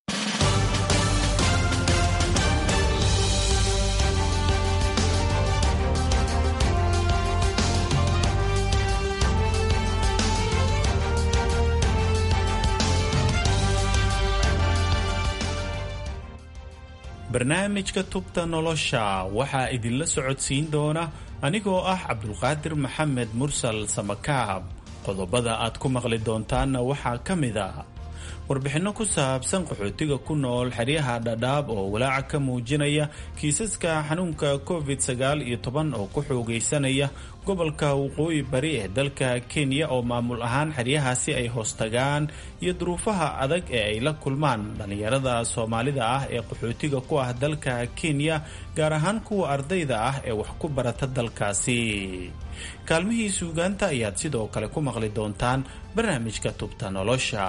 barnaamijka tubta nolosha waxaa idinla socodsiin doona anigoo ah cabdulqaadir maxamed mursal samakaab qodobada aad ku maqli doontaanna waxaa ka mid a warbixinno ku saabsan qaxootiga ku nool xeryaha dhadhaab oo walaaca ka muujinaya kiisaska xanuunka covid sagaal iyo toban oo ku xoogaysanaya gobolka waqooyi bari ee dalka kenya oo maamul ahaan xeryahaasi ay hoostagaan iyo duruufaha adag ee ay la kulmaan dhallinyarada soomaalida ah ee qaxootiga ku ah dalka kenya gaar ahaan kuwa ardayda ah ee wax ku barata dalkaasi kaalmihii suugaanta ayaad sidoo kale ku maqli doontaan barnaamijka tubta nolosha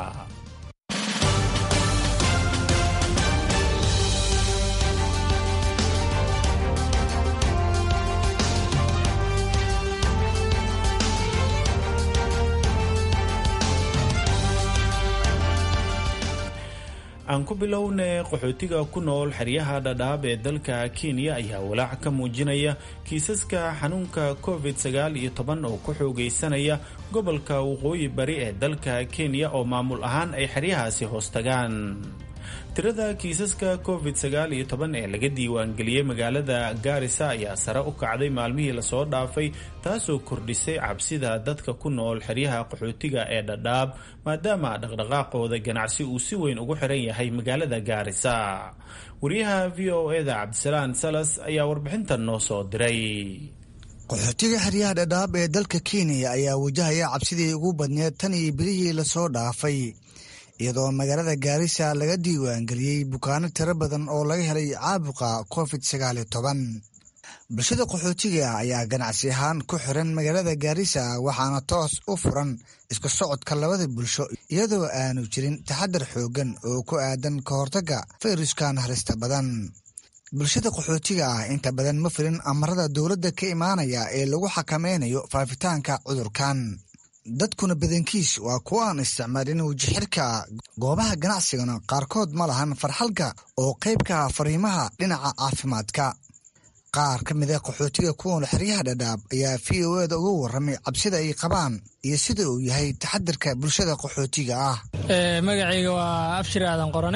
aan ku bilownay qaxootiga ku nool xeryaha dhadhaab ee dalka kenya ayaa walaac ka muujinaya kiisaska xanuunka covid sagaal iyo toban oo ku xoogaysanaya gobolka waqooyi bari ee dalka kenya oo maamul ahaan ay xeryahaasi hoostagaan tirada kiisaska covid sagaal iyo toban ee laga diiwaangeliyey magaalada gaarisa ayaa sare u kacday maalmihii lasoo dhaafay taasoo kordhisay cabsida dadka ku nool xeryaha qaxootiga ee dhadhaab maadaama dhaqdhaqaaqooda ganacsi uu si weyn ugu xiran yahay magaalada gaarisa wariyaha v o eda cabdisalaan salas ayaa warbixintan noo soo diray qaxootiga xeryaha dhadhaab ee dalka kenya ayaa wajahaya cabsidii ugu badneed tan iyo bilihii lasoo dhaafay iyadoo magaalada gaarisa laga diiwaangeliyey bukaano tiro badan oo laga helay caabuqa covid sagaal iyo toban bulshada qaxootiga ah ayaa ganacsi ahaan ku xiran magaalada gaarisa waxaana toos u furan isku socodka labada bulsho iyadoo aanu jirin taxadar xooggan oo ku aadan ka hortagga fayruskan halista badan bulshada qaxootiga ah inta badan ma filin amarada dowladda ka imaanaya ee lagu xakameynayo faafitaanka cudurkan dadkuna badankiis waa kuwa aan isticmaalin wajixirka goobaha ganacsigana qaarkood ma lahan farxalka oo qayb ka ah fariimaha dhinaca caafimaadka qaar ka mid a qaxootiga kuwan xeryaha dhadhaab ayaa v o eda uga warramay cabsida ay qabaan iyo sida uu yahay taxadarka bulshada qaxootiga ah magacayga waa abshir aadan qorane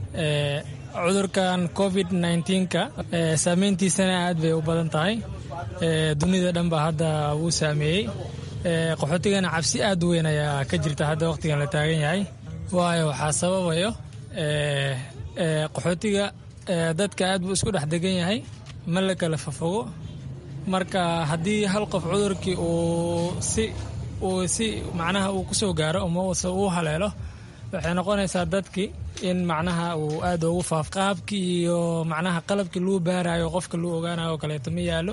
cudurkan covid nka saameyntiisana aad bay u badan tahay dunida dhan ba hadda wuu saameeyey qaxootigana cabsi aad u weyn ayaa ka jirta hadda wakhtigan la taagan yahay waayo waxaa sababayo qaxootiga dadka aad buu isku dhex degan yahay ma la kala fafogo marka haddii hal qof cudurkii uu si uu si macnaha uu kusoo gaaro amase uu haleelo waxay noqonaysaa dadkii in macnaha uu aad ugu faaf qaabkii iyo macnaha qalabkii lagu baarayo qofka lagu ogaanayo oo kaleeto ma yaallo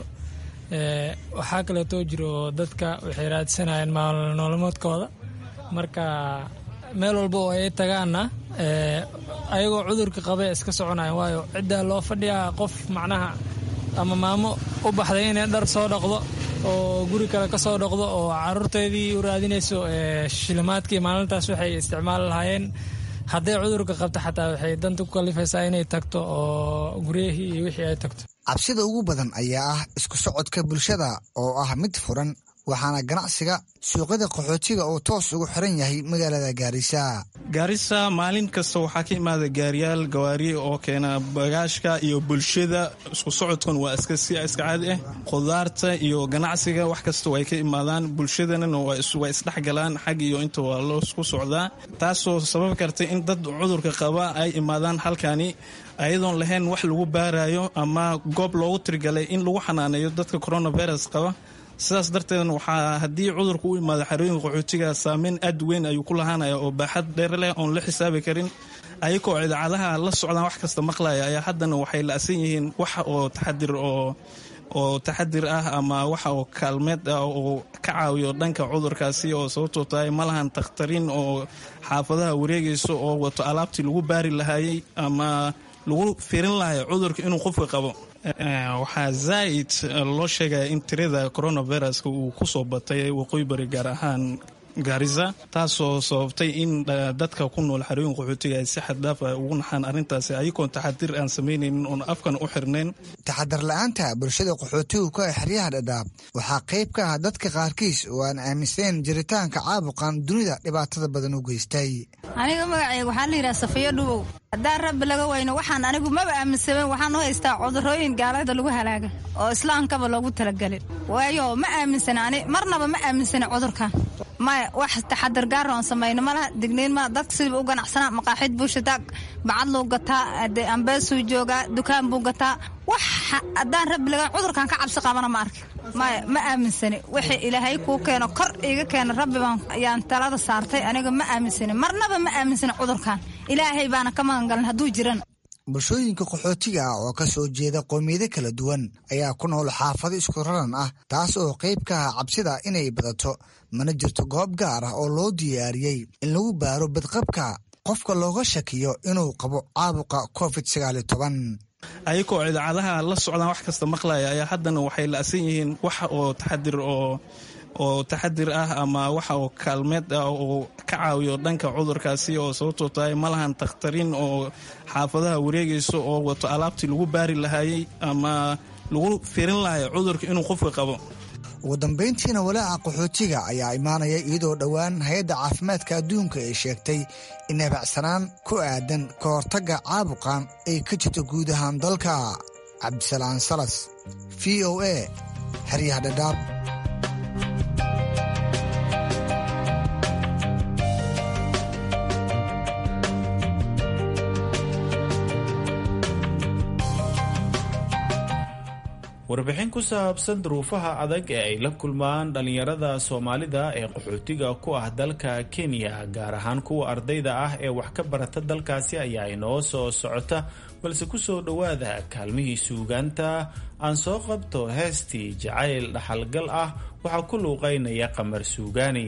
waxaa kaleetoo jiro dadka waxay raadsanayeen maalnoolmoodkooda marka meel walba oo ay tagaanna ayagoo cudurka qaba iska soconayan waayo ciddaa loo fadhiyaa qof macnaha ama maamo u baxday inay dhar soo dhaqdo oo guri kale ka soo dhaqdo oo caruurteedii u raadinayso shilimaadkii maalintaas waxay isticmaali lahaayeen hadday cudurka qabto xataa waxay danta ku kalifaysaa inay tagto oo guryahii iyo wixii ay tagto cabsida ugu badan ayaa ah isku socodka bulshada oo ah mid furan waxaana ganacsiga suuqyada qaxootiga uu toos ugu xiran yahay magaalada gaarisa gaarisa maalin kasta waxaa ka imaada gaariyaal gawaari oo keena bagaashka iyo bulshada isku socodkan waa iska si iska caadi ah khudaarta iyo ganacsiga wax kasta way ka imaadaan bulshadana waa isdhexgalaan xag iyo inta waa loo isku socdaa taasoo sababi karta in dad cudurka qaba ay imaadaan halkani ayadoon lahayn wax lagu baarayo ama goob loogu tirigalay in lagu xanaaneeyo dadka coronavirus qaba sidaas darteedna waxaa haddii cudurka u imaado xarooyinka qaxootiga saameyn aad weyn ayuu ku lahaanaya oo baaxad dheer leh oon la xisaabi karin ayagoo idaacadaha la socdaan wax kasta maqlaya ayaa haddana waxay la-san yihiin wax oo taxadir oo oo taxadir ah ama waxa oo kaalmeed ah oo ka caawiyo dhanka cudurkaasi oo sababtoo tahay ma lahan takhtariin oo xaafadaha wareegayso oo wato alaabtii lagu baari lahaayey ama lagu firin lahayo cudurka inuu qofka qabo waxaa zaa'id loo sheegaya in tirada coronaviruska uu ku soo batay waqooyi bari gaar ahaan gaarisa taasoo sababtay in dadka ku nool xarooyin qaxootiga ay si xaddhaaf ah ugu naxaan arrintaasi ayagoon taxadir aan samaynaynin oon afkan u xirnayn taxadar la-aanta bulshada qaxootigu ka ah xeryaha dhadhaab waxaa qayb ka ah dadka qaarkiis oo aan aaminsaneyn jiritaanka caabuqan dunida dhibaatada badan u geystay aniga magacayga waxaa la yidhaha safiyo dhubow haddaan rabbi laga weyno waxaan anigu maba aaminsamen waxaan u haystaa cudurooyin gaalada lagu halaaga oo islaamkaba loogu talagelin waayo ma aaminsana ani marnaba ma aaminsana cudurkan maya wax taxadar gaara oon samayno malaha digniin ma dadka sidaba u ganacsanaa maqaaxid buu shitaa bacad luu gataa ambeesuu joogaa dukaan buu gataa wax haddaan rabbi laga cudurkan ka cabsi qabana ma arki maya ma aaminsani wixii ilaahay kuu keeno kor iiga keena rabbi baan yaan talada saartay aniga ma aaminsani marnaba ma aaminsani cudurkan ilaahay baana ka magangalan hadduu jiran bulshooyinka qaxootiga ah oo ka soo jeeda qowmiyado kala duwan ayaa ku nool xaafado isku raran ah taas oo qayb ka ah cabsida inay badato mana jirto goob gaar ah oo loo diyaariyey in lagu baaro badqabka qofka looga shakiyo inuu qabo caabuqa covid sagaaliyo toban ayagoo idaacadaha la socdaan wax kasta maqlaya ayaa haddana waxay la-san yihiin wax oo taxadir oo oo taxadir ah ama waxa oo kaalmeed ah oo ka caawiyo dhanka cudurkaasi oo sababtoo tahay ma lahan takhtariin oo xaafadaha wareegayso oo wato alaabtii lagu baari lahaayey ama lagu firin lahayo cudurka inuu qofka qabo ugu dambayntiina walaaca qaxootiga ayaa imaanaya iyadoo dhowaan hay-adda caafimaadka adduunka ay sheegtay in habacsanaan ku aadan ka hortagga caabuqan ay ka jirto guud ahaan dalka cabdisalaan salas v o a xeryaha dhadhaab warbixin ku saabsan duruufaha adag ee ay la kulmaan dhallinyarada soomaalida ee qaxootiga ku ah dalka kenya gaar ahaan kuwa ardayda ah ee wax ka barata dalkaasi ayaa inoo soo socota balse kusoo dhowaada kaalmihii suugaanta aan soo qabto heestii jacayl dhaxalgal ah waxaa ku luuqaynaya qamar suugaani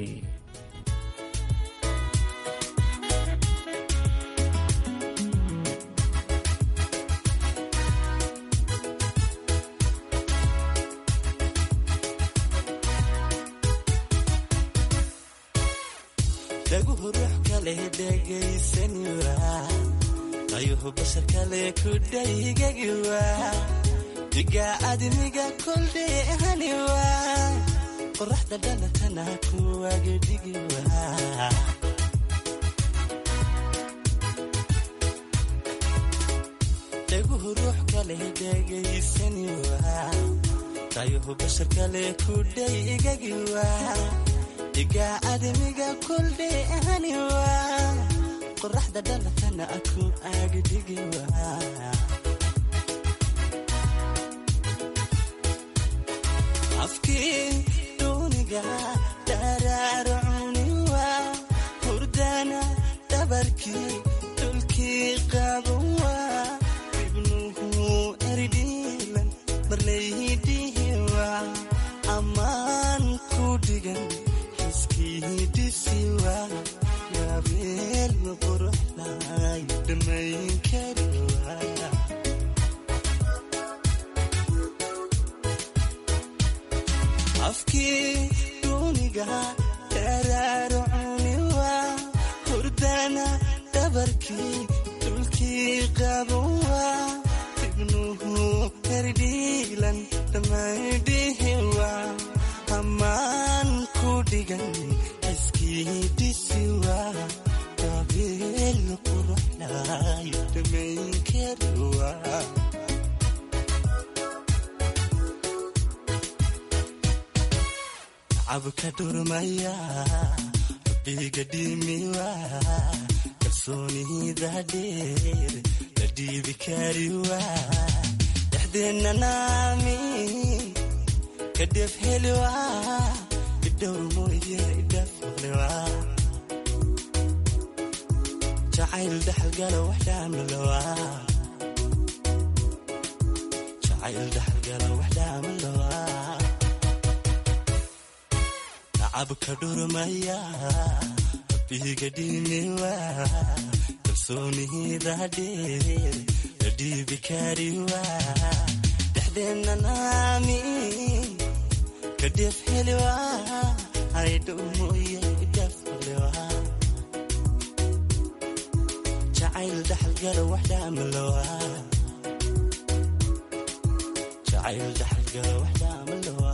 dhaguhu ruux kale dhegaysanwa qayuhu bashar kale ku dhaygagiwa diga admiga koldheehaniwa qoraxda dhalatana kuwagedhigiwa dhaguhu ruux kale dhegaysaniwa qayuhu bashar kale ku dhaygagiwa diga admiga koldheehaniwa qoraxda dhalatana aku agdhigiwa afkii duuniga daraarcuniwa hurdana dhabarkii dulkii qabanwa ibnuhu erdhiilan marlaydihiwa ammaan ku dhigan xiskiidisiwa yabeel quruxlay dhammayn kariwa afkii duuniga daraarcuniwa hurdana dhabarkii dulkii qabanwa ibnuhu erdhiilan dhammaydhihiwa amaa quruxlaayo dhamayn kari waa cabka dhurmaya rabbiga dhimiwa kalsoonida dheer la dhiibi kari waa dhexdeenna naami kadheef heli waa idhowr mooye idhaafle waa jacayl dhaxalgalo wax dhaamalowa jacayl dhaxalgalo wax dhaamalowa cabka dhurmaya rabbiga dhimiwa kalsoonida dheer la dhiibi kari waa dhexdeenna naami kadheef heli waa aydhow mooye idhaafle waa jacayl dhaxalgalo wax dhaamalowa jacayl dhaxalgalo wax dhaamalowa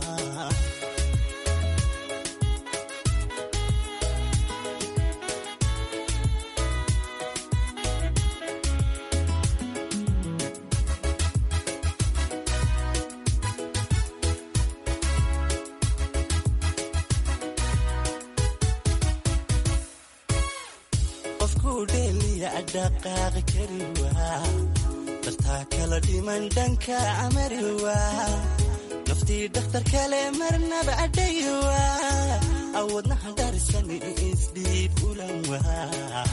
dhaqaaqi kari waa dartaa kala dhiman dhanka amari waa naftii dhakhtar kale marnaba adhayi waa awoodnaha dharisani isdhiib ulan waa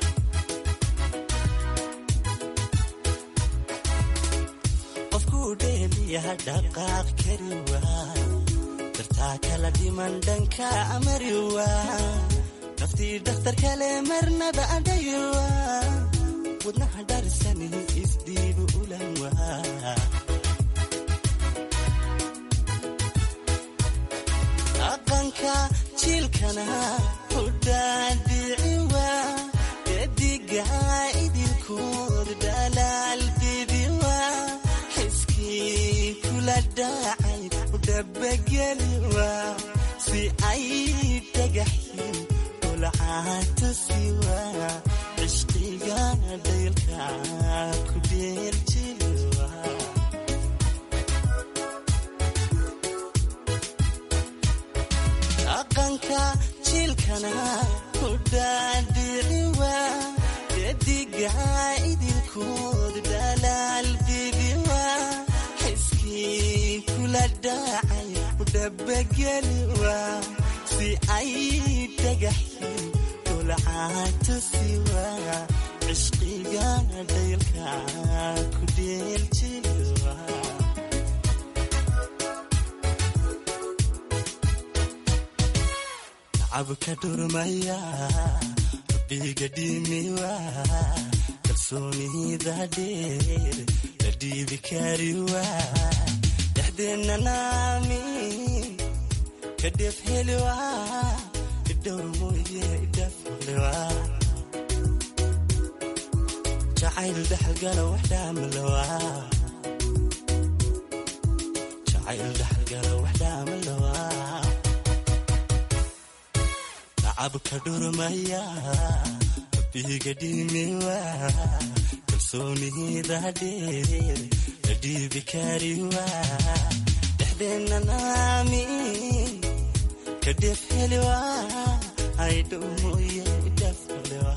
qofkuu dheeliyaha dhaqaaqi kari waa dartaa kala dhiman dhanka amari waa naftii dhakhtar kale marnaba adhayiwa wadnaha dharisani isdhiibu ulan waa dhaqanka jiilkana hudhaadhici waa dediga idinkood dhalaal bibi waa xiskii kula dhacay udhabageli waa si ay dhagaxyin ulcaatasiwa cishqiga dhaylka ku dheeljiliwa dhaqanka jiilkana ku dhaadhiciwa dediga idinkood dhalaal bibiwa xiskii kula dhacay udhabageliwa si ay dhagaxyin ulcaatasiwa cishqiga dhaylka ku dheeljiliwa cabka dhurmaya rabbiga dhimiwa kalsoonida dheer la dhiibi kariwa dhexdeenna naami kadheef heliwa idhowr mooye idhaaflewa jacayl dhaxalgalo wax dhaamalowa jacayl dhaxalgalo wax dhaamalowa cabka dhurmaya rabbiga dhimiwa kalsoonida dheer la dhiibi kariwa dhexdeenna naami kadheef heliwa aydhow mooye idhaaflewa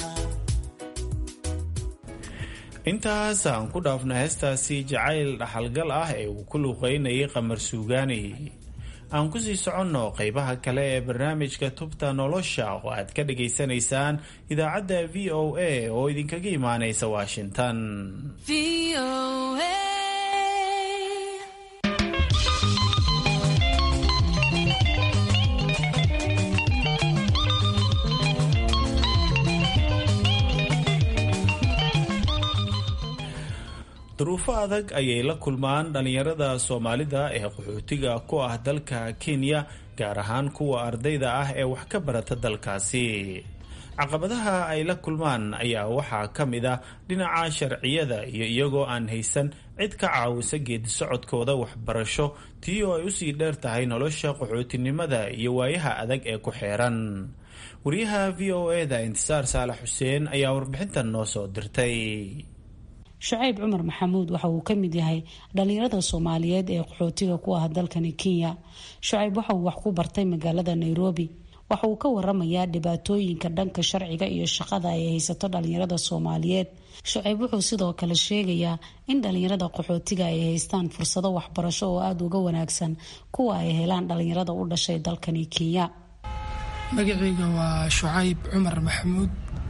intaas aan ku dhaafno heestaasi jacayl dhaxalgal ah ee uu ku luuqeynayay qamar suugaani aan kusii soconno qeybaha kale ee barnaamijka tubta nolosha oo aad ka dhagaysanaysaan idaacadda v o a oo idinkaga imaanaysa washington duruufo adag ayay la kulmaan dhallinyarada soomaalida ee qaxootiga ku ah dalka kenya gaar ahaan kuwa ardayda ah ee wax ka barata dalkaasi caqabadaha ay la kulmaan ayaa waxaa ka mid ah dhinaca sharciyada iyo iyagoo aan haysan cid ka caawisa geedi socodkooda waxbarasho tii oo ay usii dheer tahay nolosha qaxootinimada iyo waayaha adag ee ku xeeran wariyaha v o eda intisaar saalax xuseen ayaa warbixintan noo soo dirtay shucayb cumar maxamuud waxa uu ka mid yahay dhalinyarada soomaaliyeed ee qaxootiga ku ah dalkani kenya shucayb waxa uu wax ku bartay magaalada nairobi waxa uu ka waramayaa dhibaatooyinka dhanka sharciga iyo shaqada ay haysato dhalinyarada soomaaliyeed shucayb wuxuu sidoo kale sheegayaa in dhalinyarada qaxootiga ay haystaan fursado waxbarasho oo aada uga wanaagsan kuwa ay helaan dhalinyarada u dhashay dalkani kenya magacayga waa shucayb cumar maxamuud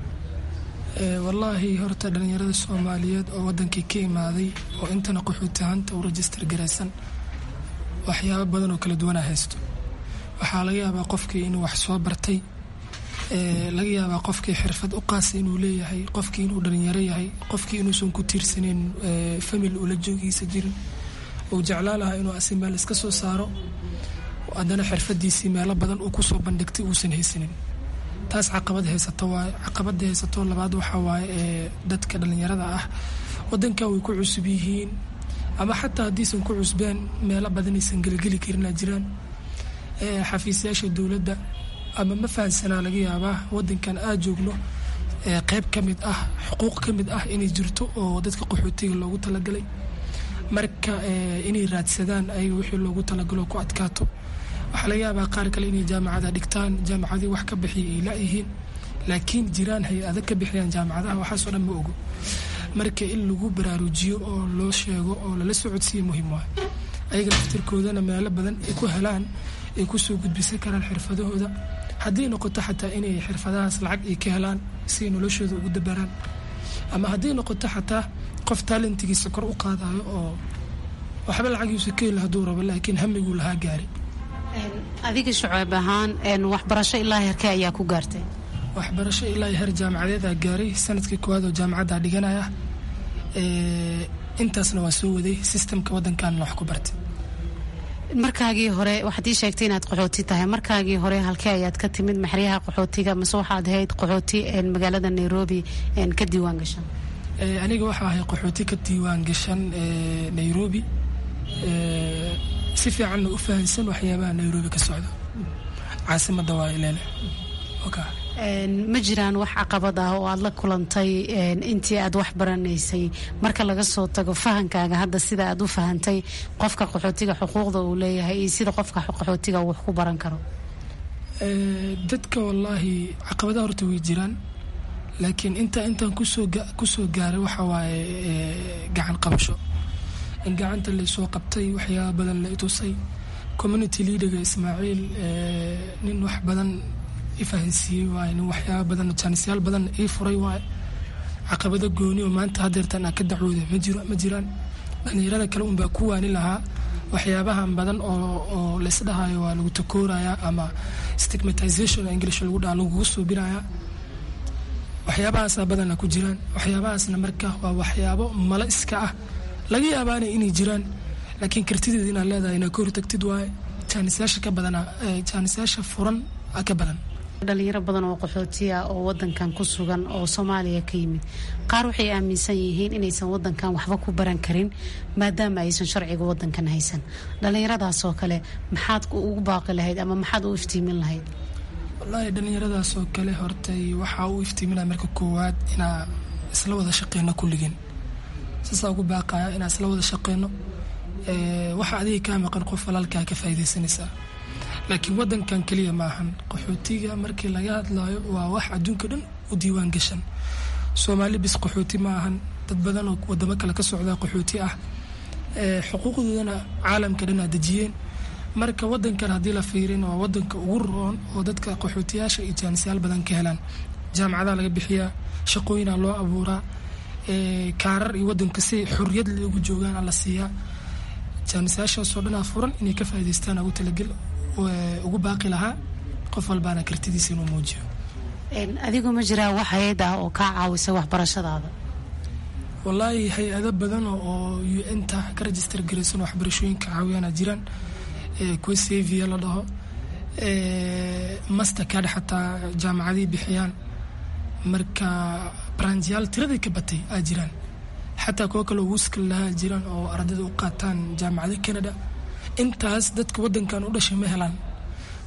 wallaahi horta dhalinyarada soomaaliyeed oo wadankii ka imaaday oo intana qaxootihanta u rajistar garaysan waxyaabo badan oo kala duwana haysto waxaa laga yaabaa qofkii inuu wax soo bartay laga yaabaa qofkii xirfad u qaasa inuu leeyahay qofkii inuu dhalinyaro yahay qofkii inuusan ku tiirsaneyn famil ula joogiisa jirin uu jeclaa lahaa inuu asi meel iska soo saaro haddana xirfadiisii meelo badan uu kusoo bandhigtay uusan haysanin taas caqabad haysato waaye caqabada haysato labaad waxaa waaye ee dadka dhalinyarada ah wadankan way ku cusub yihiin ama xataa haddiisan ku cusbeen meelo badanaysan gelgeli karin aa jiraan xafiisyaasha dowladda ama ma fahansanaa laga yaabaa wadankan aad joogno qeyb ka mid ah xuquuq ka mid ah inay jirto oo dadka qaxootiga loogu talagalay marka inay raadsadaan ayaga wixii loogu talagalo ku adkaato waxaa laga yaabaa qaar kale inay jaamacada dhigtaan jaamacadii wax ka bixiya ay laayihiin laakiin jiraan hay-ada ka bixiyaan jaamacadaha waxaasoo dhan ma ogo marka in lagu baraarujiyo oo loo sheego oo lala socodsiiya muhiim waay ayaga laftirkoodana meelo badan ay ku helaan ay kusoo gudbisan karaan xirfadahooda haddii noqoto xataa inay xirfadahaas lacag ay ka helaan si ay noloshooda ugu dabaraan ama haddii noqoto xataa qof taalentigiisa kor u qaadayo oo waxba lacagiisu ka heli hadduu rabo laakiin hamiguu lahaa gaari adiga shuceeb ahaan waxbarasho ilaa herkee ayaa ku gaartay waxbarasho ilaa heer jaamacadeedaa gaaray sanadkii koowaad oo jaamacadda dhiganaya intaasna waa soo waday sistamka wadankaana wax ku bartay markaagii hore waxaad ii sheegtay inaad qaxooti tahay markaagii hore halkee ayaad ka timid maxryaha qaxootiga mase waxaad ahayd qaxooti magaalada nairobi ka diiwaan gashan aniga waxaa ahay qaxooti ka diiwaan gashan nairobi si fiicanna u fahansan waxyaabaha nairobi ka socda caasimada waa ileele ma jiraan wax caqabad ah oo aad la kulantay intii aad wax baranaysay marka laga soo tago fahankaaga hadda sida aad u fahantay qofka qaxootiga xuquuqda uu leeyahay iyo sida qofka qaxootiga uu wax ku baran karo dadka wallaahi caqabadaha horta way jiraan laakiin inta intaan kusoo kusoo gaaray waxa waaye gacan qabasho in gacanta laysoo qabtay waxyaaba badan la itusay community leaderga ismaaciil nin wax badan ifahansiiyey waaye nin waxyaaba badan jaanisyaal badan ii furay waaye caqabado gooni oo maanta hadeertan aan ka dacwooda ma jiro ma jiraan dhalinyarada kale unbaa ku waani lahaa waxyaabahan badan oo oo laysdhahayo waa lagu takooraya ama stigmatization english lagu dhaha lagugu suubinaya waxyaabahaasa badana ku jiraan waxyaabahaasna marka waa waxyaabo malo iska ah laga yaabaana inay jiraan laakiin kartideeda inaad leedahay inaad ka hortagtid waaye jaanisayaasha ka badana jaanisayaasha furan ka badan dhalinyaro badan oo qaxootiya oo wadankan ku sugan oo soomaaliya ka yimid qaar waxay aaminsan yihiin inaysan wadankan waxba ku baran karin maadaama aysan sharciga wadankan haysan dhalinyaradaas oo kale maxaad ugu baaqi lahayd ama maxaad u iftiimin lahayd wallaahi dhalinyaradaas oo kale hortay waxaa u iftiiminaya marka koowaad inaa isla wada shaqeyno kulligeen saasaa ugu baaqaya inaa isla wada shaqeyno waxa adiga kaa maqan qof walaalkaa ka faaidaysanaysaa laakiin wadankan keliya maahan qaxootiga markii laga hadlayo waa wax adduunka dhan u diiwaan gashan soomaali bis qaxooti ma ahan dad badan oo wadamo kale ka socdaa qaxooti ah xuquuqdoodana caalamka dhan aa dejiyeen marka wadankan haddii la fiirin waa wadanka ugu roon oo dadka qaxootiyaasha iyo jaanisyaal badan ka helaan jaamacadaha laga bixiyaa shaqooyinaa loo abuuraa kaarar iyo wadanka si xorriyad loogu joogaan la siiyaa jaanisayaashaasoo dhanaa furan inay ka faa'idaystaan ugu talagel ugu baaqi lahaa qof walbaana kartidiisa inuu muujiyo adigu ma jiraa wax hay-ad ah oo kaa caawisa waxbarashadaada wallaahi hay-ado badan oo u n ta ka register garaysan waxbarashooyinka caawiyaana jiraan kuwa savia la dhaho mastercard xataa jaamacadii bixiyaan marka branjiyaal tiraday ka batay aa jiraan xataa kuwo kale wuskal lahaa jiraan oo ardayda u qaataan jaamacada canada intaas dadka wadankan u dhashay ma helaan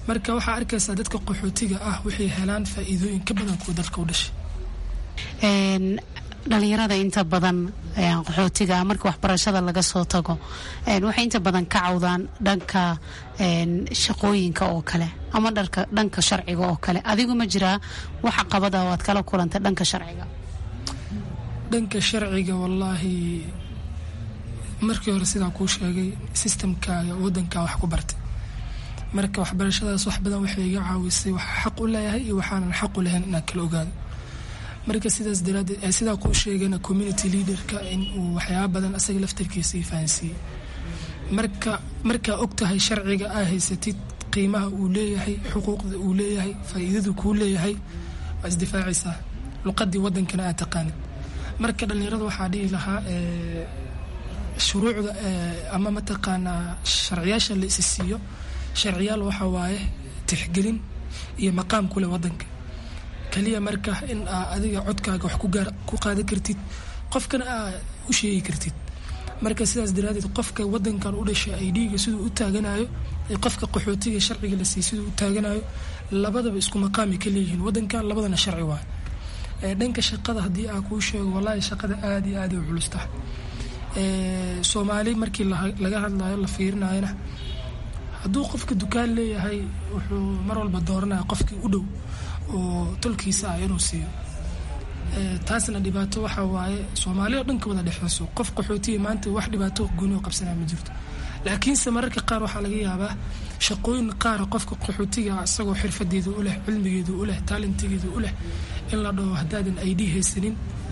marka waxaa arkaysaa dadka qaxootiga ah waxay helaan faa'iidooyin ka badan kuwa dalka u dhashay dhalinyarada inta badan qaxootiga marka waxbarashada laga soo tago waxay inta badan ka cawdaan dhanka shaqooyinka oo kale ama dhanka sharciga oo kale adigu ma jiraa waxa qabada oo aad kala kulantay dhanka sharciga dhanka sharciga wallaahi markii hore sidaa kuu sheegay sistamkaaga wadankaa wax ku bartay marka waxbarashadaas wax badan waxay iga caawisay waxaa xaq u leeyahay iyo waxaanan xaq u lahayn inaan kala ogaado marka sidaas daraadeed sidaa kuu sheegana community leaderka in uu waxyaaba badan asaga laftarkiisa ii fahansiiyey marka markaa og tahay sharciga aa haysatid qiimaha uu leeyahay xuquuqda uu leeyahay faa'iidadu kuu leeyahay waa isdifaacaysaa luqadii wadankana aad taqaanid marka dhallinyarada waxaa dhihi lahaa shuruucda ama mataqaanaa sharciyaasha la isi siiyo sharciyaal waxa waaye tixgelin iyo maqaam kuleh wadanka kaliya marka in aa adiga codkaaga wax ku qaadan kartid qofkana aa u sheegi kartid marka sidaas daraadeed qofka wadankan u dhashay ay dhiiga siduu u taaganayo iyo qofka qaxootiga sharciga la siiy siduu u taaganayo labadaba isku maqaami ka leeyihiin wadankan labadana sharci waay dhanka shaqada haddii aa kuu sheego wallaahi shaqada aada iyo aada u culusta soomaali markii laga hadlayo la fiirinayona hadduu qofka dukaan leeyahay wuxuu mar walba dooranaya qofkii u dhow oo tolkiisa ah inuu siiyo taasna dhibaato waxa waaye soomaali oo dhanka wada dhexeyso qof qaxootiya maanta wax dhibaato gooni oo qabsanaya ma jirto laakiinse mararka qaar waxaa laga yaabaa shaqooyin qaara qofka qaxootiga ah isagoo xirfadeedu u leh cilmigeedu u leh taalentigeedu u leh in la dhaho haddaadan id haysanin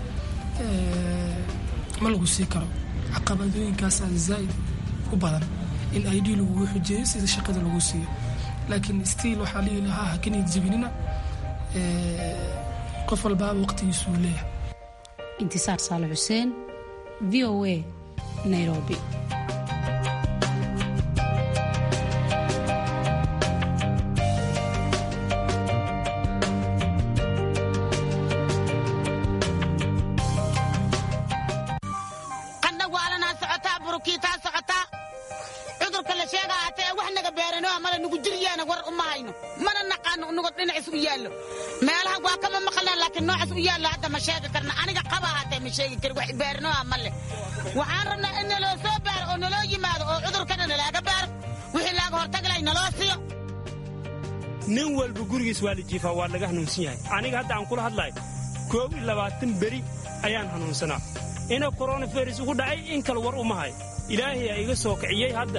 ma lagu sii karo caqabadooyinkaasaa zaaid u badan in id lagugu xujeeyo sida shaqada lagu siiyo laakiin stiil waxaa lihi lahaa hakaniyad jabinina qof walbaaba waqtigiisuu leeyahay intisaar saale xuseen v o a nairobi meelaha waa kama maqalnaan laakiin noocaas u yaallo hadda ma sheegi karna aniga qaba haatee ma sheegi kari wax baarinoa ma leh waxaan rabnaa in naloo soo baaro oo naloo yimaado oo cudurkana nalaaga baaro wixii laaga hortaglay naloo siiyo nin walba gurigiis waa la jiifaa waa laga hanuunsan yahay aniga hadda aan kula hadlahay koob iyo labaatan beri ayaan hanuunsanaa ina koronavirus ugu dhacay in kale war uma hay ilaahay aa iga soo kiciyey hadda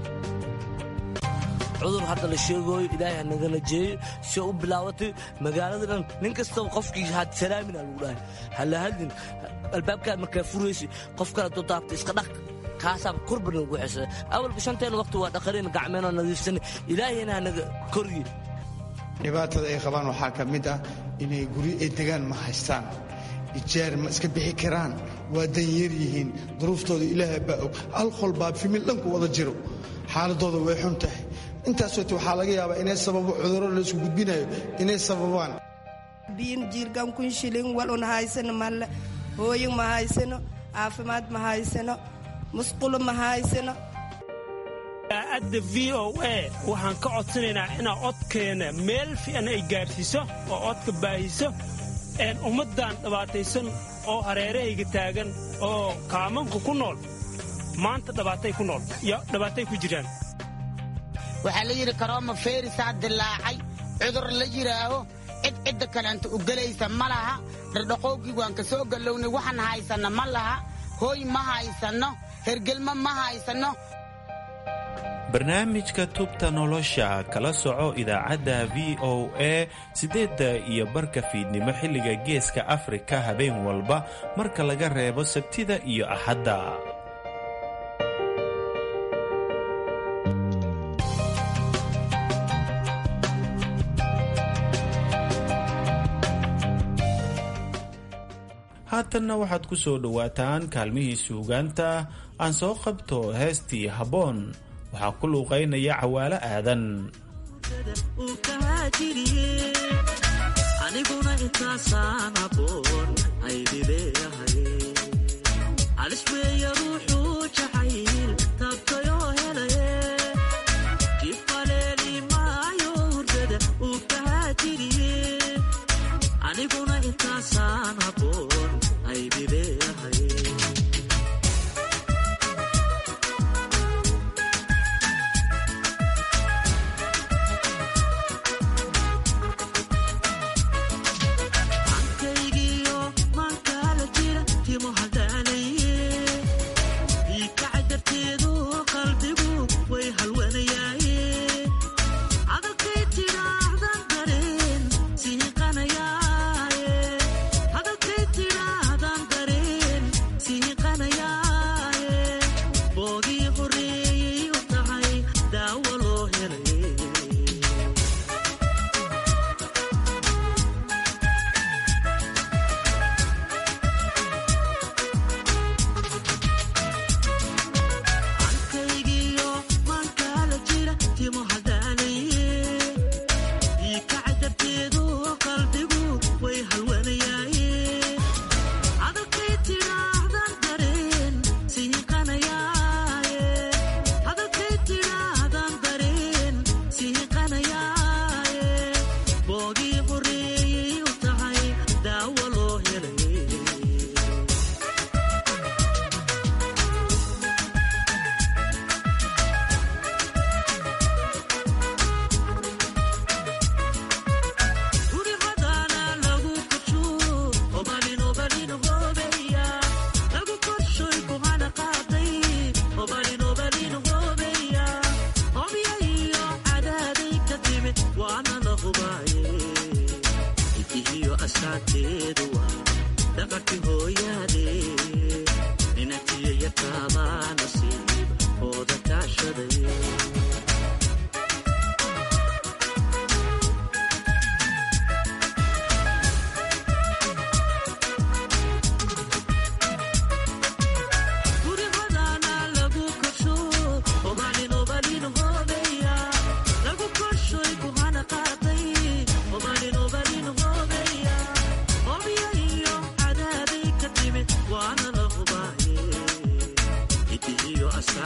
cudur hadda la sheegooyo ilaahay hanagala jeeyo si u bilaabatay magaalada dhan nin kastaba qofkii had salaamina lagu dhahay hala hadlin albaabkaad markaa furaysa qof kale dodaabta iska dhaq kaasaaba korbana ugu xesada awalba shanteena waqti waa dhaqareen gacmeenoo nadiifsanay ilaahayna hanaga koryi dhibaatada ay qabaan waxaa ka mid ah inay guryo ay degaan ma haystaan ijaar ma iska bixi karaan waa danyar yihiin duruuftooda ilaaha baa og alqol baa fimil dhanku wada jiro xaaladooda way xun tahay intaas wati waxaa laga yaabaa inay sababo cudurro laysku gudbinayo inay sababaan biin jiirgan kun shilin walun haysano malle hooyin ma haysano caafimaad ma haysano musqulo ma haysano adda v o a waxaan ka codsanaynaa inaa codkeena meel fiican ay gaadhsiiso oo codka baahiso ummaddan dhibaataysan oo hareerahayga taagan oo kaamanka ku nool maanta dhibaatay ku nool iyo dhibaatay ku jiraan waxaa la yidhi karooma feerisaa dilaacay cudur la yidhaaho cid cidda kaleanta u gelaysa ma laha dhardhaqoogii waan ka soo gallownay waxaan haysanno ma laha hooy ma haysanno hergelmo ma haysanno barnaamijka tubta nolosha kala soco idaacadda v o a siddeedda iyo barka fiidnimo xilliga geeska afrika habeen walba marka laga reebo sabtida iyo axadda haatanna waxaad ku soo dhowaataan kaalmihii suugaanta aan soo qabto heestii habboon waxaa ku luuqaynaya cawaalo aadan aniguna intaasaan aboon aydileeyahay alisweeya ruuxuu jacayl taabtayoo helaye jifaleeli maayo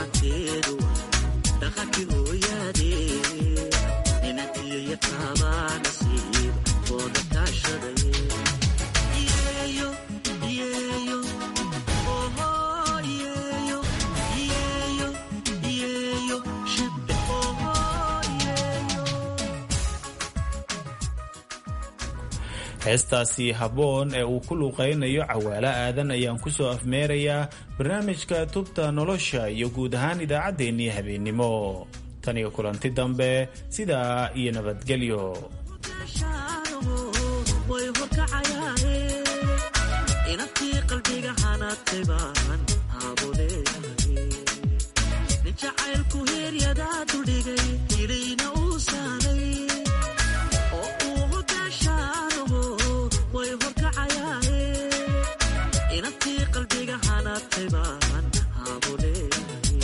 dhaxalkeedu dhaqankii hooyaadee inantiyo yaqaabaa nasiib ooda kaashaday yeeyo yeeyo oho yeeyo yeeyo yeeyo shibbe oho yeeyo heestaasi habboon ee uu ku luuqaynayo cawaalo aadan ayaan ku soo afmeerayaa barnaamijka tubta nolosha iyo guud ahaan idaacaddeenii habeennimo tan iyo kulanti dambe sidaa iyo nabadgelyo way horkacayaaye inantii qalbiga hanaadtay baan haabuleeyahay nin jacaylku heeryadaa duldhigay ilayna uu saaray oo uu hogaashaanaho way horkacayaaye inantii qalbiga hanaadtay baan haabuleeyahay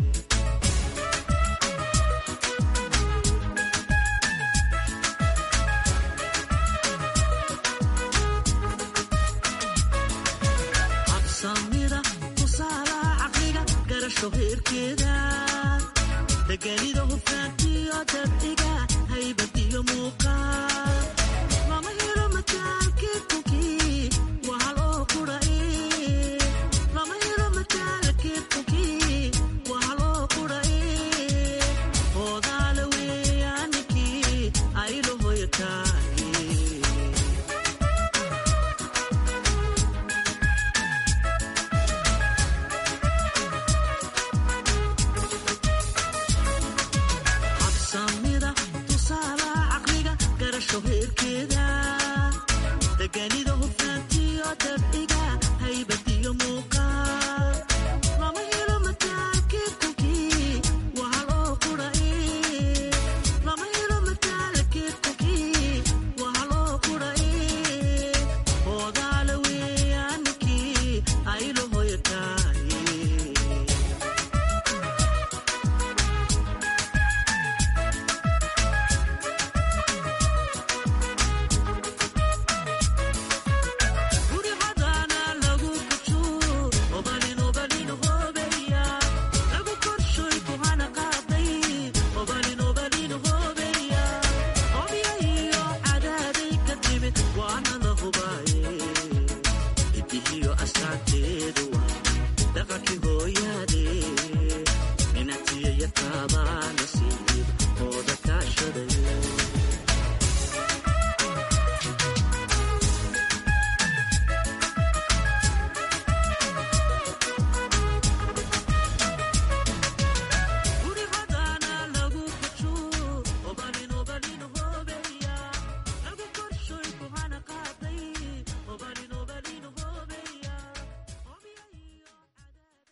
cabsamida tusaalaha caqliga garasho heerkeeda deganida hufnaantiyo dabciga haybad iyo muuqaal lama helo mataalkii kunkii waa hal oo qura